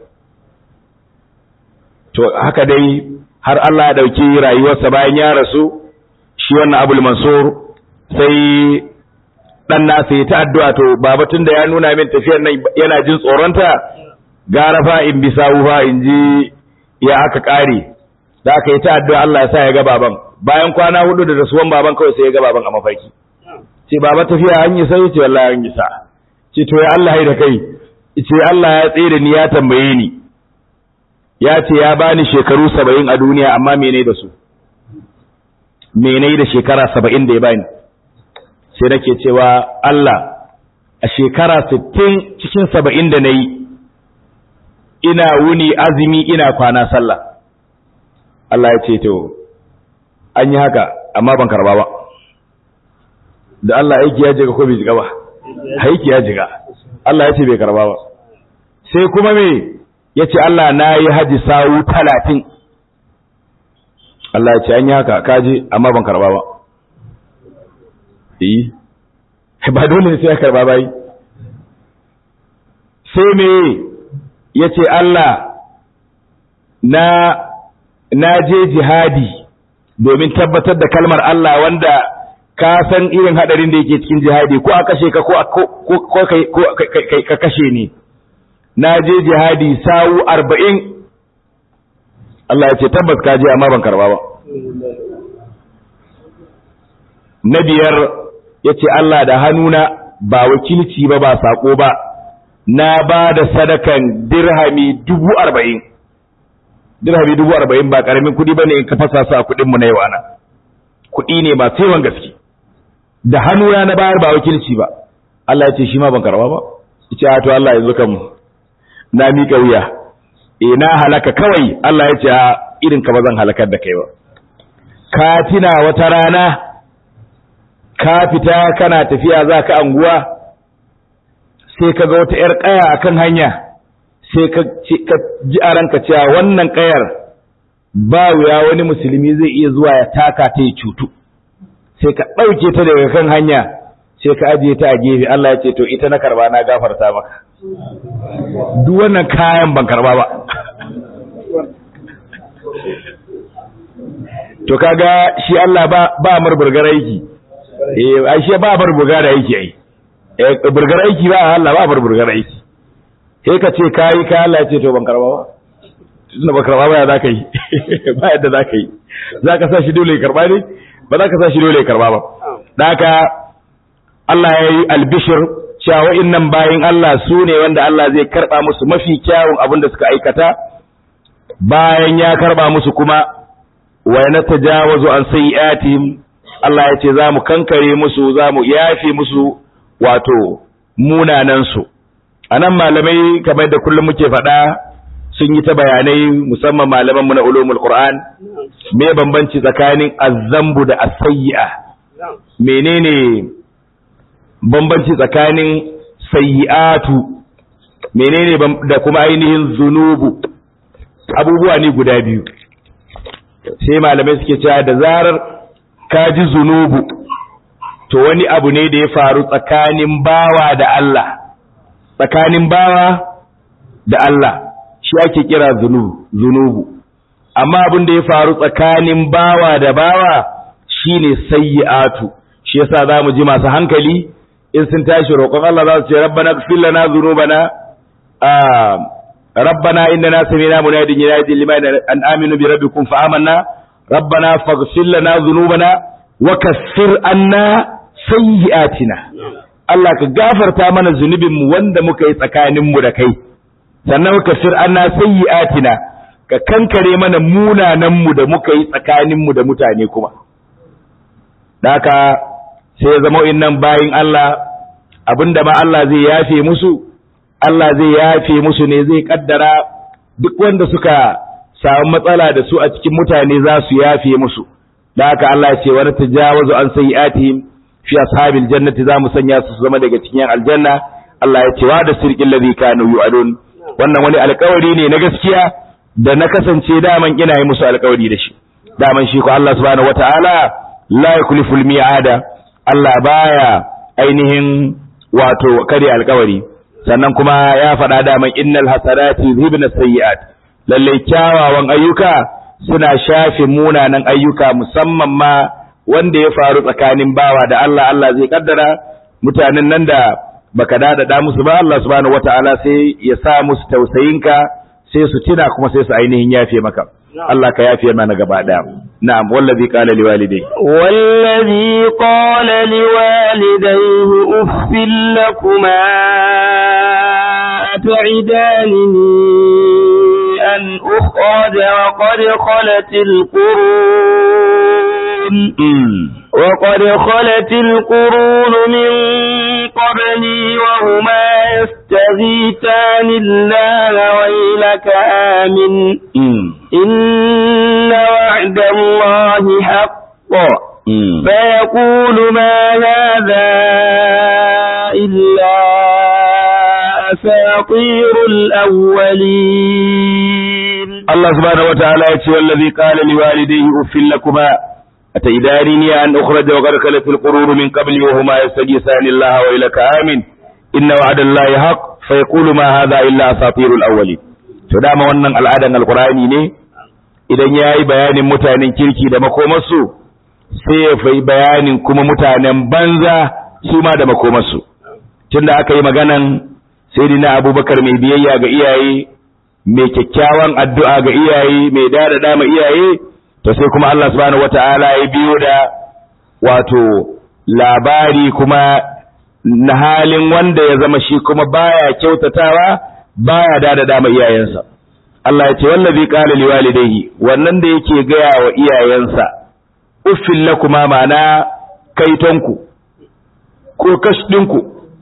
Speaker 2: to haka dai har Allah ya dauki rayuwarsa bayan ya rasu shi wannan Abul Mansur sai dan nasa ya ta addu'a to baba tunda ya nuna min tafiyar nan yana jin tsoronta gara fa in bi sawu fa in ji ya aka kare da aka yi ta addu'a Allah ya sa ya ga baban bayan kwana hudu da rasuwan baban kawai sai ya ga baban a mafarki ce baba tafiya an yi sai ce wallahi an yi sa ce to ya Allah da kai ce Allah ya tsere ni ya tambaye ni ya ce ya bani shekaru saba'in a duniya amma mene da su mene da shekara saba'in da ya bani sai nake cewa Allah a shekara sittin cikin saba'in da na yi ina wuni azumi ina kwana sallah Allah ya ce to an yi haka amma ban karba ba da Allah aiki ya jiga ko bai jiga ba aiki ya jiga Allah ya ce bai karba ba sai kuma me ya ce Allah na yi haji sawu talatin Allah ya ce an yi haka kaji amma ban karba ba yi ba dole ne sai ya karba bai sai me ya ce Allah na na je jihadi domin tabbatar da kalmar Allah wanda ka san irin hadarin da yake cikin jihadi ko a kashe ka ko ka kashe ni na je jihadi sawu arba'in Allah ya ce tabbas ka je amma ban karba ba na biyar ya ce Allah da hannuna ba wakilci ba ba sako ba na ba da sadakan dirhami dubu arba'in dirhami dubu arba'in ba karamin kuɗi ba ne in ka fasa su a kuɗinmu na yau ana kuɗi ne ba yawan gaske da hannuna na bayar ba wakilci ba Allah ya ce shi ma ban karba ba ita to Allah yanzu kan na miƙa wuya eh na halaka kawai Allah ya ce a irin ka ba zan halakar da kai ba ka tina wata rana ka fita kana tafiya za ka anguwa sai ka ga wata 'yar ƙaya akan hanya sai ka ji a ranka cewa wannan ƙayar ba wuya wani musulmi zai iya zuwa ya taka ta ya cutu sai ka ɗauke ta daga kan hanya sai ka ajiye ta a gefe Allah ya ce to ita na karba na gafarta maka duk wannan kayan ban karba ba to kaga shi Allah ba ba murburgar aiki eh ai shi ba murburgar aiki ai eh burgar aiki ba Allah ba murburgar aiki sai ka ce kai ka Allah ya ce to ban karba ba tunda ba karba ba ya zaka yi ba yadda zaka yi zaka sa shi dole ya karba ne ba za ka sa shi dole ya karba ba dan haka Allah ya yi albishir cewa wa'innan bayin Allah su ne wanda Allah zai karba musu mafi kyawun abin da suka aikata bayan ya karba musu kuma wa natajawazu an sayyi'atihim Allah ya ce za mu kankare musu za mu yafe musu wato munanansu a nan malamai kamar da kullum muke faɗa sun yi ta bayanai musamman malamanmu na ulumul qur'an me bambanci tsakanin azzambu da asayya menene bambanci tsakanin sayyi'atu menene da kuma ainihin zunubu abubuwa ne guda biyu sai malamai suke cewa da zarar ka ji zunubu to wani abu ne da ya faru tsakanin bawa da Allah tsakanin bawa da Allah shi ake kira zunubu amma abin da ya faru tsakanin bawa da bawa shine sayyi'atu shi yasa zamu ji masu hankali in sun tashi roƙon Allah za su ce rabbana ighfir lana dhunubana rabbana innana sami'na munadin yunadi liman an aminu bi rabbikum fa amanna rabbana faghfir lana dhunubana wa kaffir anna sayyi'atina Allah ka gafarta mana zunubinmu wanda muka yi tsakaninmu da kai sannan ka fir anna sayyi'atina ka kankare mana munananmu da muka yi tsakaninmu da mutane kuma daka sai ya zama innan bayin Allah abinda ma Allah zai yafe musu Allah zai yafe musu ne zai kaddara duk wanda suka samu matsala da su a cikin mutane za su yafe musu da haka Allah ya ce wa tajawazu an sayyi'atihim fi ashabil jannati za mu sanya su zama daga cikin aljanna Allah ya ce wa da sirqil ladhi kanu yu'adun wannan wani alƙawari ne na gaskiya da na kasance daman ina yi musu alƙawari da shi daman shi ko Allah subhanahu wataala la yukliful mi'ada Allah baya ainihin wato kare alƙawari sannan kuma ya faɗa daman innal hasanati yuzhibna sayyi'at lalle kyawawan ayyuka suna shafe munanan ayyuka musamman ma wanda ya faru tsakanin bawa da Allah Allah zai kaddara mutanen nan da baka dada musu ba Allah subhanahu wataala sai ya sa musu tausayinka sai su tuna kuma sai su ainihin yafe maka Allah ka yafe mana gaba daya na'am wallazi qala liwalidayhi
Speaker 1: wallazi qala liwalidayhi uffil lakuma at'idanini an ukhraja wa qad khalat al-qurun وقد خلت القرون من قبلي وهما يستغيثان الله ويلك آمن إن وعد الله حق فيقول ما هذا إلا أساطير الأولين
Speaker 2: الله سبحانه وتعالى يتشوى الذي قال لوالديه أفل لكما أتيدانني أن أخرج وقد خلت القرون من قبلي وهما يستجيسان الله وإلك آمن إن وعد الله حق فيقول ما هذا إلا أساطير الأولين to dama wannan al'adan alkurani ne idan ya yi bayanin mutanen kirki da makomarsu sai ya fai bayanin kuma mutanen banza su ma da makomarsu tunda aka yi maganan sai na abubakar mai biyayya ga iyaye mai kyakkyawan addu'a ga iyaye mai dada ma iyaye to sai kuma Allah subhanahu wata'ala ya biyo da wato labari kuma na halin wanda ya zama shi kuma baya kyautatawa baya dada dama iyayensa Allah ya ce wallazi qala liwalidayhi wannan da yake gaya wa iyayensa uffil lakuma ma'ana kaitonku ko kashdinku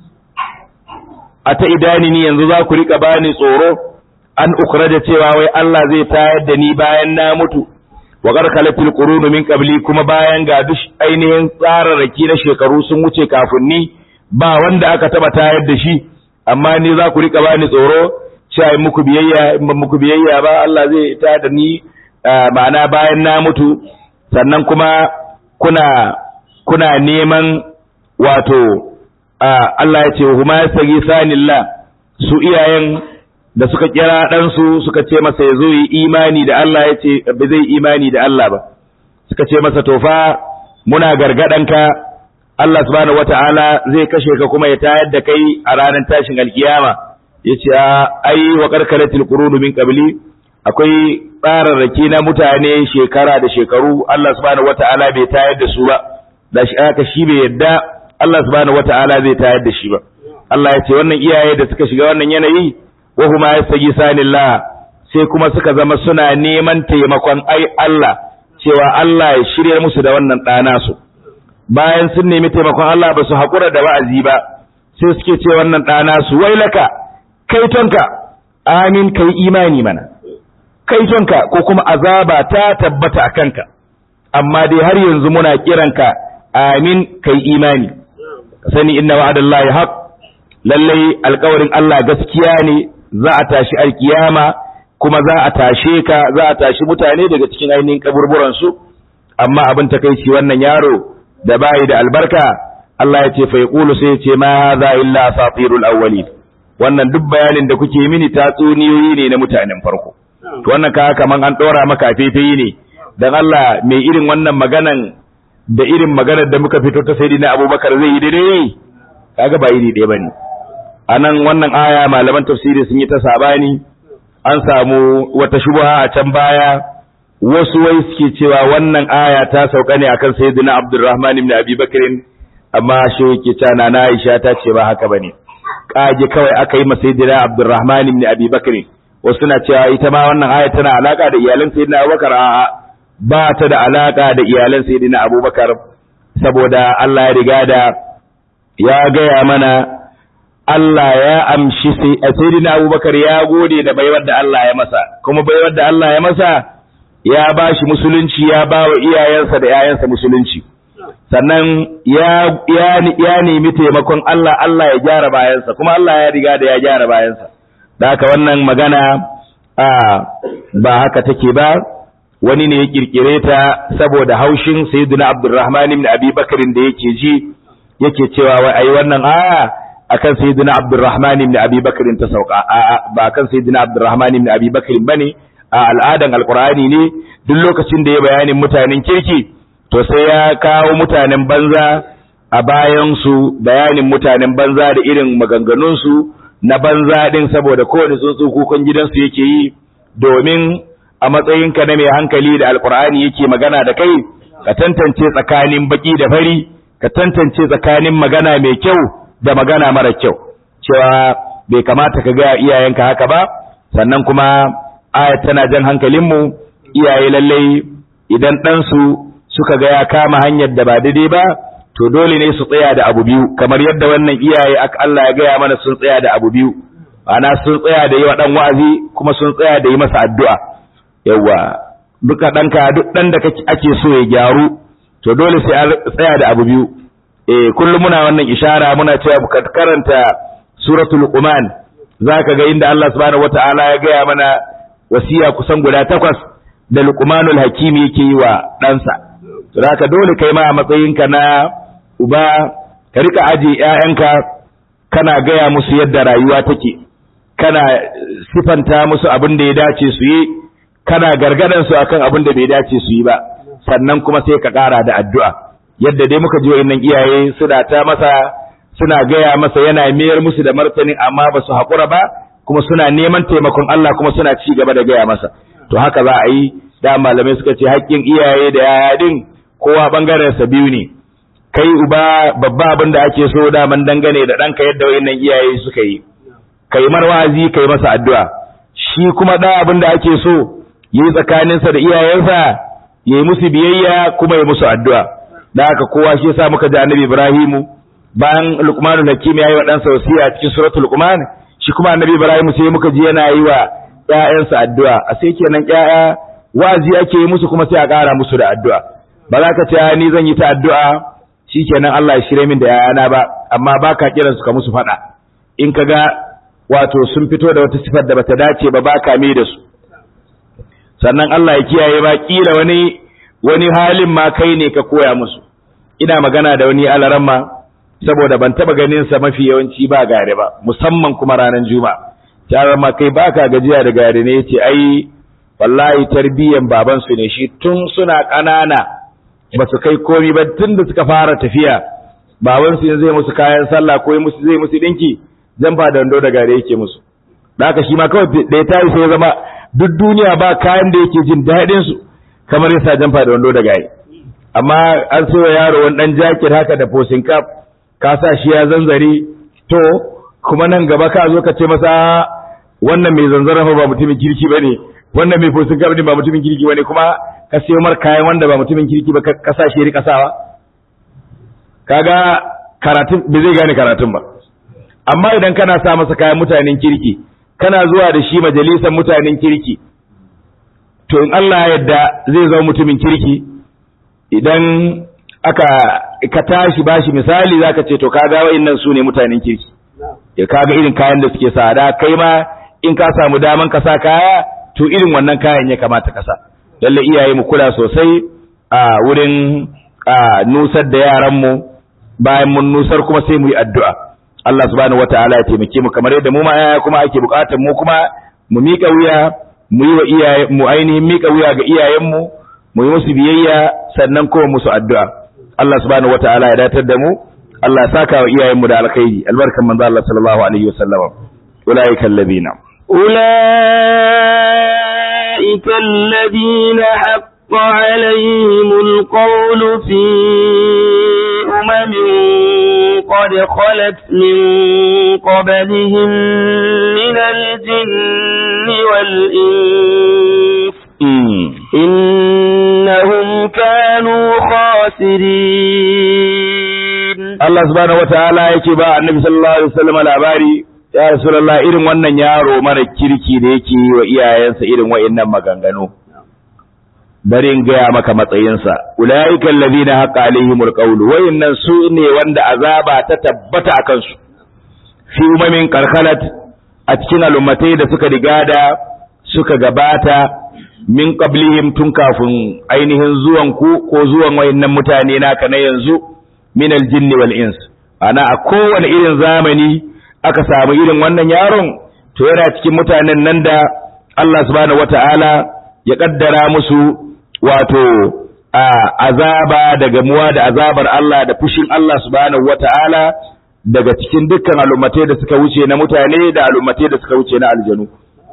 Speaker 2: ata idani ni yanzu za ku rika bani tsoro an ukrada cewa wai Allah zai tayar da ni bayan na mutu wa qarqalatil qurunu min qabli kuma bayan ga duk ainihin tsararraki na shekaru sun wuce kafin ni ba wanda aka taba tayar da shi amma ni za ku rika bani tsoro cewa in muku biyayya in ban muku biyayya ba Allah zai tayar da ni ma'ana bayan na mutu sannan kuma kuna kuna neman wato Allah ya ce huma yasagi sanillah su iyayen da suka kira ɗansu suka ce masa ya zo yi imani da Allah ya ce ba zai imani da Allah ba suka ce masa tofa muna gargadanka Allah subhanahu wata'ala zai kashe ka kuma ya tayar da kai a ranar tashin alkiyama yace ai wa karkaratil qurunu min qabli akwai tsararraki na mutane shekara da shekaru Allah subhanahu wata'ala bai tayar da su ba da shi aka shi bai yadda Allah subhanahu wata'ala zai tayar da shi ba Allah ya ce wannan iyaye da suka shiga wannan yanayi wa huma yastajisanillah sai kuma suka zama suna neman taimakon ai Allah cewa Allah ya shirya musu da wannan ɗana su bayan sun nemi taimakon Allah ba su haƙura da wa'azi ba sai suke ce wannan ɗana su wailaka kaitonka amin kai imani mana kaitonka ko kuma azaba ta tabbata a kanka amma dai har yanzu muna kiranka amin kai imani sani inna wa'adallahi haq lallai alƙawarin Allah gaskiya ne za a tashi alkiyama kuma za a tashe ka za a tashi mutane daga cikin ainihin kaburburan su amma abin takeici wannan yaro da bayi da albarka Allah ya ce fa yaqulu sai ya ce ma hadha illa asatirul awwalin wannan duk bayanin da kuke mini tatsuniyoyi ne na mutanen farko to wannan ka kaman an dora maka fefayi ne dan Allah mai irin wannan maganan da irin maganar da muka fito ta sayyidina Abubakar zai yi daidai kaga ba iri ɗaya bane anan wannan aya malaman tafsiri sun yi ta sabani an samu wata shubha a can baya wasu wai suke cewa wannan aya ta sauka ne akan sayyidina Abdurrahman ibn Abi Bakr amma shi yake cewa na Aisha ta ce ba haka bane kage kawai aka yi masa sayyidina Abdurrahman ibn Abi Bakr wasu suna cewa ita ma wannan aya tana alaka da iyalan sayyidina Abubakar a'a ba ta da alaka da iyalan sayyidina Abubakar saboda Allah ya riga da ya gaya mana Allah ya amshi sayyidina Abubakar ya gode da baiwar da Allah ya masa kuma baiwar da Allah ya masa ya ba shi musulunci ya ba wa iyayensa da yayansa musulunci sannan ya ya ya nemi taimakon Allah Allah ya gyara bayansa kuma Allah ya riga da ya gyara bayansa da haka wannan magana a ba haka take ba wani ne ya kirkire ta saboda haushin sayyidina Abdurrahman ibn Abi Bakr da yake ji yake cewa wai ai wannan aya akan sayyidina Abdurrahman ibn Abi Bakr ta sauka a ba akan sayyidina Abdurrahman ibn Abi Bakr bane a al'adan alqur'ani ne duk lokacin da ya bayanin mutanen kirki to sai ya kawo mutanen banza a bayan su bayanin mutanen banza da irin maganganun su na banza din saboda kowane tsuntsu kukan gidansu yake yi domin a matsayinka na mai hankali da alqur'ani yake magana da kai ka tantance tsakanin baki da fari ka tantance tsakanin magana mai kyau da magana mara kyau cewa bai kamata ka ga iyayenka haka ba sannan kuma ayat tana jan hankalinmu iyaye lallai idan ɗansu suka ga ya kama hanyar da ba daidai ba to dole ne su tsaya da abu biyu kamar yadda wannan iyaye aka Allah ya gaya mana sun tsaya da abu biyu ana sun tsaya da yi wa ɗan wa'azi kuma sun tsaya da yi masa addu'a yawa duka ɗanka duk ɗan da ake so ya gyaru to dole sai an tsaya da abu biyu eh kullum muna wannan ishara muna cewa mu karanta suratul luqman zaka ga inda Allah subhanahu wataala ya gaya mana wasiya kusan guda takwas da luqmanul hakimi yake yi wa ɗansa to zaka dole kai ma a matsayinka na uba ka rika aje ƴaƴanka kana gaya musu yadda rayuwa take kana sifanta musu abin da ya dace su yi kana gargadan su akan abin da bai dace su yi ba sannan kuma sai ka ƙara da addu'a yadda dai muka ji wa'annan iyaye suna ta masa suna gaya masa yana mayar musu da martanin amma ba su haƙura ba kuma suna neman taimakon Allah kuma suna ci gaba da gaya masa to haka za a yi da malamai suka ce haƙƙin iyaye da yaya din kowa bangaren sa biyu ne kai uba babba abin da ake so daman dangane da ɗanka yadda wa'annan iyaye suka yi kai marwazi kai masa addu'a shi kuma da abin da ake so yi tsakaninsa da iyayensa yayi musu biyayya kuma ya musu addu'a da haka kowa shi yasa muka ji annabi Ibrahimu bayan Luqmanul Hakim yayi wa ɗansa wasiya cikin suratul Luqman shi kuma annabi Ibrahimu sai muka ji yana yi wa ƴaƴansa addu'a a sai kenan ƴaƴa wazi ake yi musu kuma sai a ƙara musu da addu'a ba za ka ce ni zan yi ta addu'a shikenan Allah ya shirye min da ƴaƴana ba amma baka kiran su ka musu faɗa in ka ga wato sun fito da wata sifar da bata dace ba baka mai da su sannan Allah ya kiyaye ba kila wani wani halin ma kai ne ka koya musu ina magana da wani alaramma saboda ban taba ganin sa mafi yawanci ba gare ba musamman kuma ranar juma'a ta ma kai baka gajiya da gare ne yace ai wallahi tarbiyyan babansu ne shi tun suna ƙanana ba su kai komi ba tun da suka fara tafiya babansu yanzu zai musu kayan sallah ko zai musu ɗinki jamfa da wando da gare yake musu da haka shi ma kawai da ya tayi sai ya zama duk duniya ba kayan da yake jin daɗin su kamar yasa jamfa da wando da gare amma an sayo yaro wani ɗan jaket haka da fosin kaf ka sa shi ya zanzare to kuma nan gaba ka zo ka ce masa wannan mai zanzara ba mutumin kirki bane wannan mai fosin kaf ba mutumin kirki bane kuma ka sayo mar kayan wanda ba mutumin kirki ba ka sa shi rika sawa kaga karatun bai zai gane karatun ba amma idan kana sa masa kayan mutanen kirki kana zuwa da shi majalisar mutanen kirki to in Allah ya yarda zai zama mutumin kirki idan aka ka tashi bashi misali zaka ce to kaga wayannan su ne mutanen kirki ya kaga irin kayan da suke sa da kai ma in ka samu daman ka sa kaya to irin wannan kayan ya kamata ka sa lalle iyaye mu kula sosai a wurin nusar da yaran mu bayan mun nusar kuma sai mu yi addu'a Allah subhanahu wataala ya taimake mu kamar yadda mu ma yaya kuma ake bukatar mu kuma mu mika wuya mu yi wa iyaye mu ainihin mika wuya ga iyayen mu mu yi musu biyayya sannan kuma musu addu'a Allah subhanahu wataala ya datar da mu Allah ya saka wa iyayen mu da alkhairi albarkan manzo Allah sallallahu alaihi wasallam ulaika alladhina
Speaker 1: ulaika alladhina haqqa alaihim alqawl fi umamin qad khalat min qablihim min aljinni wal ins إنهم كانوا خاسرين
Speaker 2: Allah subhanahu wataala yake ba annabi sallallahu alaihi wasallam labari ya rasulullah irin wannan yaro mara kirki da yake yi wa iyayensa irin wa'annan maganganu bari in gaya maka matsayinsa ulaika alladhina haqa alaihimul qawl wa'annan su ne wanda azaba ta tabbata akan su fi umamin karkalat a cikin al'ummatai da suka rigada suka gabata min qablihim tun kafin ainihin zuwan ku ko zuwan wayannan mutane naka na yanzu min aljinn wal ins ana a kowane irin zamani aka samu irin wannan yaron to yana cikin mutanen nan da Allah subhanahu wataala ya kaddara musu wato azaba daga muwa da azabar Allah da fushin Allah subhanahu wataala daga cikin dukkan al'ummatai da suka wuce na mutane da al'ummatai da suka wuce na aljanu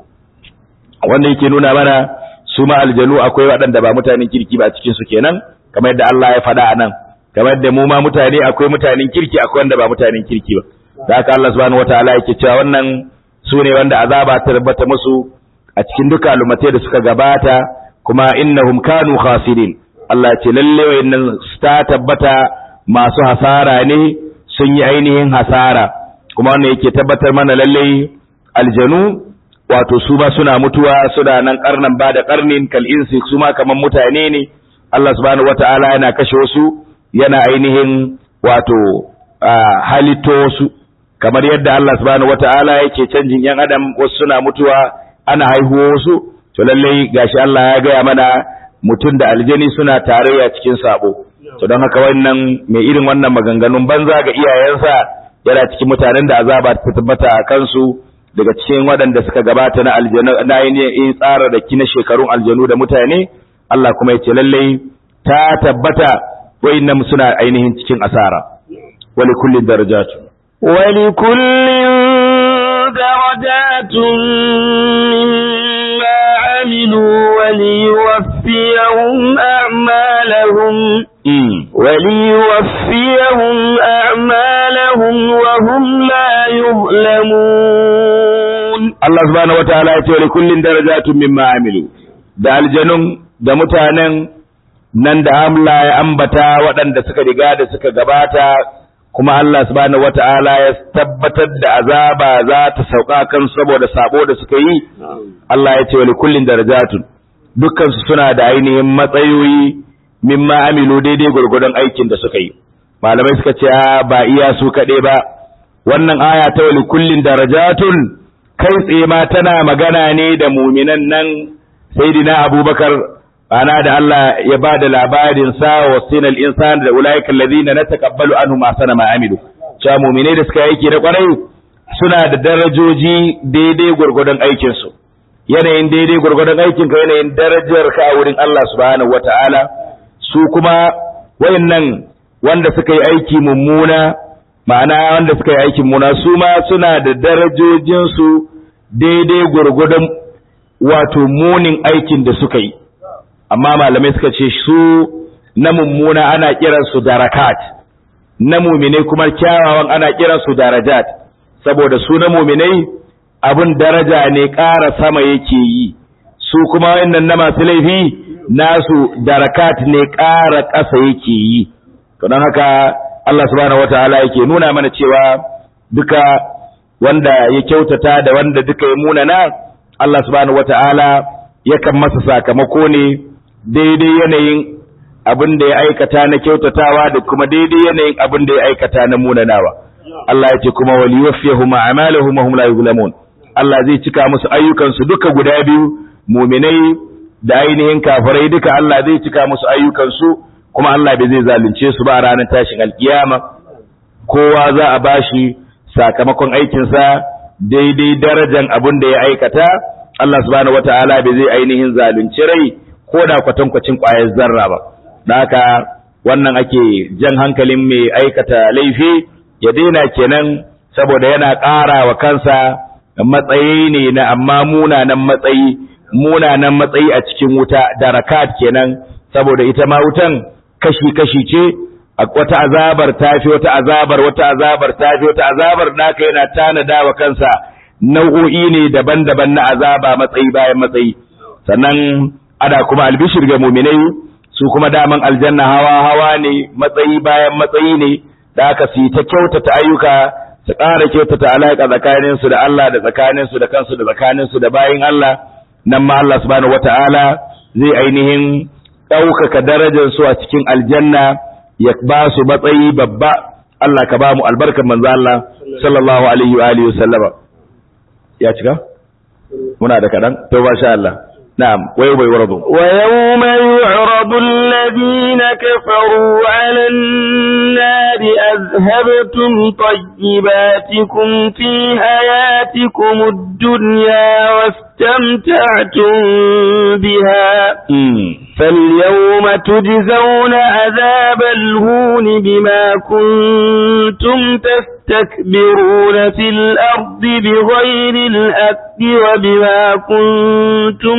Speaker 2: wanda yake nuna mana su ma aljanu akwai waɗanda ba mutanen kirki ba cikin su kenan kamar yadda Allah ya faɗa a nan kamar yadda mu ma mutane akwai mutanen kirki akwai wanda ba mutanen kirki ba da haka Allah subhanahu wataala yake cewa wannan su ne wanda azaba ta tabbata musu a cikin duka alumatai da suka gabata kuma innahum kanu khasirin Allah ya ce lalle wayannan ta tabbata masu hasara ne sun yi ainihin hasara kuma wannan yake tabbatar mana lalle aljanu wato su ba suna mutuwa suna nan karnan ba da karnin kal insi su ma kaman mutane ne Allah subhanahu wata'ala yana kashe wasu yana ainihin wato halitto wasu kamar yadda Allah subhanahu wata'ala yake canjin yan adam wasu suna mutuwa ana haihuwa wasu to lallai gashi Allah ya gaya mana mutum da aljani suna tarayya cikin sabo to don haka wannan mai irin wannan maganganun banza ga iyayensa yana cikin mutanen da azaba ta tabbata a kansu daga cikin waɗanda suka gabata na aljanu na yin tsara da kina shekarun aljanu da mutane Allah kuma ya ce lallai ta tabbata wayannan suna ainihin cikin asara wali kulli darajatu
Speaker 1: wali kulli darajatun mimma amilu وليوفيهم أعمالهم وليوفيهم أعمالهم وهم لا يظلمون
Speaker 2: Allah subhanahu wataala ya ce wa kullin darajatun mimma amilu da aljanun da mutanen nan da Allah ya ambata waɗanda suka riga da suka gabata kuma Allah subhanahu wataala ya tabbatar da azaba za ta sauka kan saboda sabo da suka yi Allah ya ce wa kullin darajatun dukkan su suna da ainihin matsayoyi mimma amilu daidai gurgurdan aikin da suka yi malamai suka ce ba iya su kaɗai ba wannan aya ta wa kullin darajatun kai tsaye ma tana magana ne da muminan nan sayyidina abubakar ana da Allah ya ba da labarin sa wa sinal insan da ulaika alladhina natakabbalu anhum ma sana ma amilu cewa muminai da suka aiki da kwarai suna da darajoji daidai gurgurdan aikin su yanayin daidai gwargwadon aikinka yanayin darajar ka a wurin Allah subhanahu wata'ala su kuma wayannan wanda suka yi aiki mummuna ma'ana wanda suka yi aikin mummuna su ma suna da darajojinsu daidai gwargwadon wato munin aikin da suka yi amma malamai suka ce su na mummuna ana kiransu darakat na muminai kuma kyawawan ana kiransu darajat saboda su na muminai abin daraja ne ƙara sama yake yi su kuma wannan na masu laifi nasu darakat ne ƙara ƙasa yake yi to don haka Allah subhanahu wataala yake nuna mana cewa duka wanda ya kyautata da wanda duka ya munana Allah subhanahu wataala yakan masa sakamako ne daidai yanayin abin da ya aikata na kyautatawa da kuma daidai yanayin abin da ya aikata na munanawa Allah ya ce kuma waliwaffiyahum a'malahum wa hum la yuzlamun Allah zai cika musu ayyukansu duka guda biyu muminai da ainihin kafirai duka Allah zai cika musu ayyukansu kuma Allah bai zai zalunce su ba a ranar tashin alkiyama kowa za a bashi sakamakon aikinsa daidai darajan abin da ya aikata Allah subhanahu wataala bai zai ainihin zalunci rai ko da kwatankwacin ƙwayar zarra ba da haka wannan ake jan hankalin mai aikata laifi ya daina kenan saboda yana ƙara wa kansa matsayi ne na amma munanan matsayi munanan matsayi a cikin wuta darakat kenan saboda ita ma wutan kashi-kashi ce wata azabar tafi wata azabar wata azabar tafi wata azabar naka yana tanada wa kansa nau'o'i ne daban-daban na azaba matsayi bayan matsayi sannan ada kuma albishir ga muminai su kuma daman aljanna hawa hawa ne matsayi bayan matsayi ne da aka su ta kyautata ayyuka su ƙara kyautata alaƙa tsakaninsu da Allah da tsakaninsu da kansu da tsakaninsu da bayin Allah nan ma Allah subhanahu wata'ala zai ainihin ɗaukaka darajar su a cikin aljanna ya ba su matsayi babba Allah ka ba mu albarkar manzo Allah sallallahu alaihi wa alihi wasallama ya cika muna da kadan to masha Allah نعم ويوم يعرض
Speaker 1: ويوم يعرض الذين كفروا على النار أذهبتم طيباتكم في حياتكم الدنيا واستمتعتم بها فاليوم تجزون عذاب الهون بما كنتم تستكبرون في الأرض بغير الحق وبما كنتم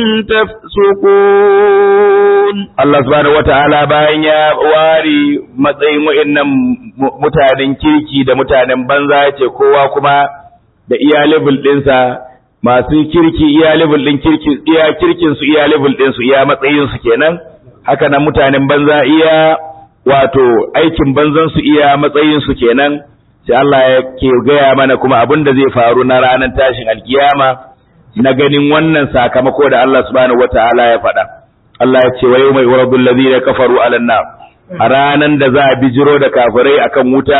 Speaker 1: تفسقون
Speaker 2: Allah subhanahu wata'ala bayan ya ware matsayin wa'annan mutanen kirki da mutanen banza ya ce kowa kuma da iya level ɗinsa masu kirki iya level ɗin kirki iya kirkin su iya level ɗin su iya matsayin su kenan haka nan mutanen banza iya wato aikin banzan su iya matsayin su kenan sai Allah ya ke gaya mana kuma abin da zai faru na ranar tashin alkiyama na ganin wannan sakamako da Allah subhanahu wata'ala ya faɗa Allah ya ce wa yau mai uradul ladina kafaru alan nar a ranan da za a bijiro da kafirai akan wuta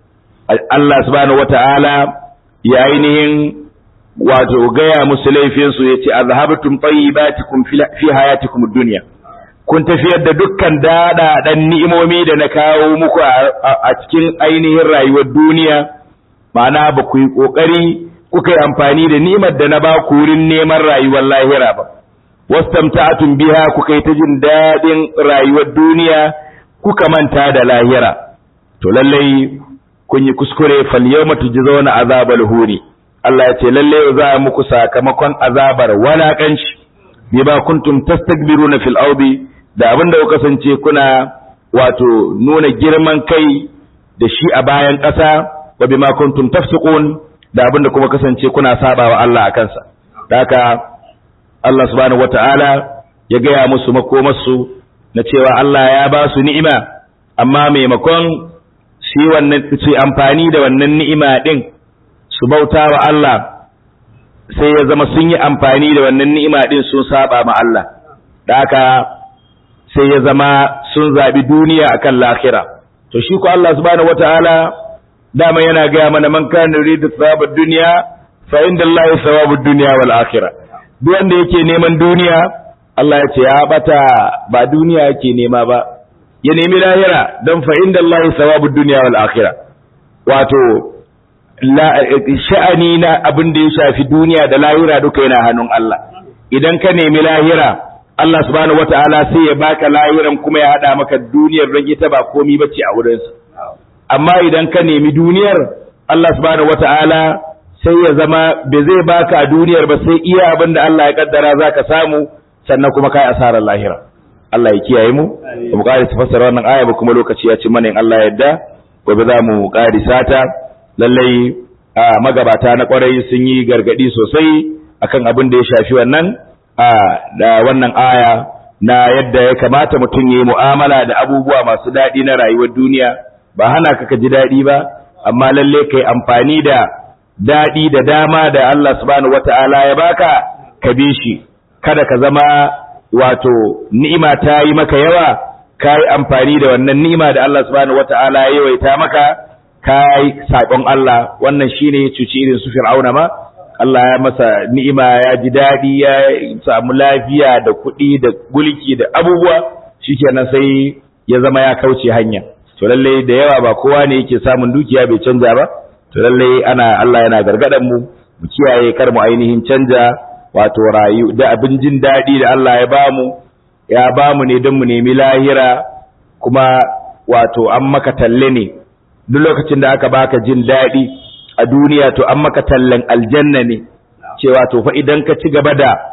Speaker 2: Allah subhanahu wata'ala ya ainihin wato gaya musu laifin su yace azhabtum tayyibatikum fi hayatikum ad-dunya kun tafiyar da dukkan dada dan ni'imomi da na kawo muku a cikin ainihin rayuwar duniya ma'ana ba ku yi kokari kuka yi amfani da ni'imar da na ba ku wurin neman rayuwar lahira ba wastamta'atun biha kuka yi ta jin daɗin rayuwar duniya kuka manta da lahira to lallai kun yi kuskure fal yawma tujzauna azabal huri Allah ya ce lallai za a muku sakamakon azabar walakanci bima kuntum tastakbiruna fil ardi da abin da kuka kasance kuna wato nuna girman kai da shi a bayan ƙasa wa bima kuntum tafsiqun da abin da kuma kasance kuna sabawa Allah a kansa da haka Allah subhanahu wata'ala ya gaya musu makomarsu na cewa Allah ya ba su ni'ima amma maimakon su wannan su amfani da wannan ni'ima din su bauta wa Allah sai ya zama sun yi amfani da wannan ni'ima din sun saba ma Allah da haka sai ya zama sun zabi duniya akan lahira to shi ko Allah subhanahu wata'ala dama yana gaya mana man kana yuridu thawabad dunya fa inda Allah thawabud dunya wal akhirah duk wanda yake neman duniya Allah ya ce ya bata ba duniya yake nema ba ya nemi lahira don fa inda Allah thawabud dunya wal akhirah wato sha'ani na abin da ya shafi duniya da lahira duka yana hannun Allah idan ka nemi lahira Allah subhanahu wata'ala sai ya baka lahiran kuma ya hada maka duniyar don ita ba komi bace a wurinsa amma idan ka nemi duniyar Allah subhanahu wata'ala sai ya zama bai zai baka a duniyar ba sai iya abin da Allah ya kaddara zaka samu sannan kuma kai asarar lahira Allah ya kiyaye mu mu ƙari fassara wannan aya ba kuma lokaci ya ci mana in Allah ya yarda gobe za mu ƙari sata lallai magabata na kwarai sun yi gargadi sosai akan abin da ya shafi wannan da wannan aya na yadda ya kamata mutum ya yi mu'amala da abubuwa masu daɗi na rayuwar duniya ba hana ka ka ji daɗi ba amma lalle kai amfani da daɗi da dama da Allah subhanahu wata'ala ya baka ka bi shi kada ka zama wato ni'ima ta yi maka yawa ka yi amfani da wannan ni'ima da Allah subhanahu wata'ala ya yawaita maka ka yi saƙon Allah wannan shine cuci irin su fir'auna ma Allah ya masa ni'ima ya ji daɗi ya samu lafiya da kuɗi da gulki da abubuwa shikenan sai ya zama ya kauce hanya to lalle da yawa ba kowa ne yake samun dukiya bai canja ba to lalle ana Allah yana gargadan mu mu kiyaye kar mu ainihin canja wato rayu da abin jin daɗi da Allah ya bamu ya bamu ne don mu nemi lahira kuma wato an maka talle ne duk lokacin da aka baka jin daɗi a duniya to an maka tallan aljanna ne cewa to fa idan ka ci gaba da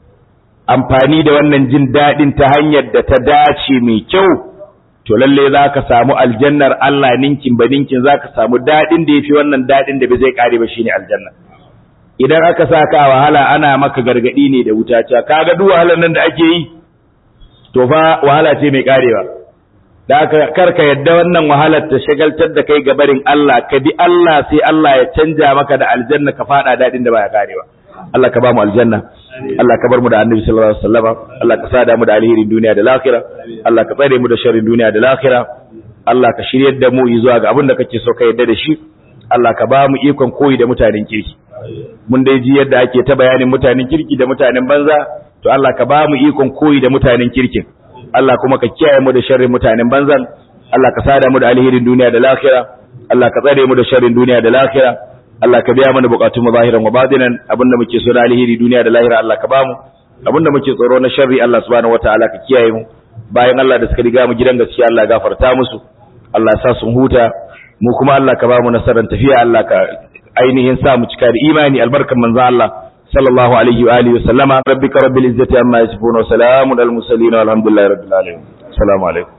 Speaker 2: amfani da wannan jin daɗin ta hanyar da ta dace mai kyau to lalle za ka samu aljannar Allah ninkin ba ninkin za ka samu daɗin da ya fi wannan daɗin da bai zai ƙare ba shine aljanna idan aka sa ka wahala ana maka gargaɗi ne da wuta cewa kaga duk wahalar nan da ake yi to fa wahala ce mai ƙarewa da aka karka yadda wannan wahalar ta shagaltar da kai gabarin Allah ka bi Allah sai Allah ya canja maka da aljanna ka fada dadin da baya karewa Allah ka ba mu aljanna Allah ka bar mu da annabi sallallahu alaihi wasallam Allah ka sada mu da alherin duniya da lahira Allah ka tsare mu da sharrin duniya da lahira Allah ka shiryar da mu zuwa ga abin da kake so ka yadda da shi Allah ka ba mu ikon koyi da mutanen kirki mun dai ji yadda ake ta bayanin mutanen kirki da mutanen banza to Allah ka ba mu ikon koyi da mutanen kirkin Allah kuma ka kiyaye mu da sharrin mutanen banzan Allah ka sada mu da alherin duniya da lahira Allah ka tsare mu da sharrin duniya da lahira Allah ka biya mana bukatun mu zahiran wa batinan abinda muke so da alheri duniya da lahira Allah ka ba mu abinda muke tsoro na sharri Allah subhanahu wataala ka kiyaye mu bayan Allah da suka riga mu gidan gaskiya Allah gafarta musu Allah ya sa sun huta mu kuma Allah ka ba mu nasarar tafiya Allah ka ainihin sa mu cika da imani albarkan manzon Allah صلى الله عليه وآله وسلم ربك رب العزة عما يصفون وسلام على المرسلين والحمد لله رب العالمين السلام عليكم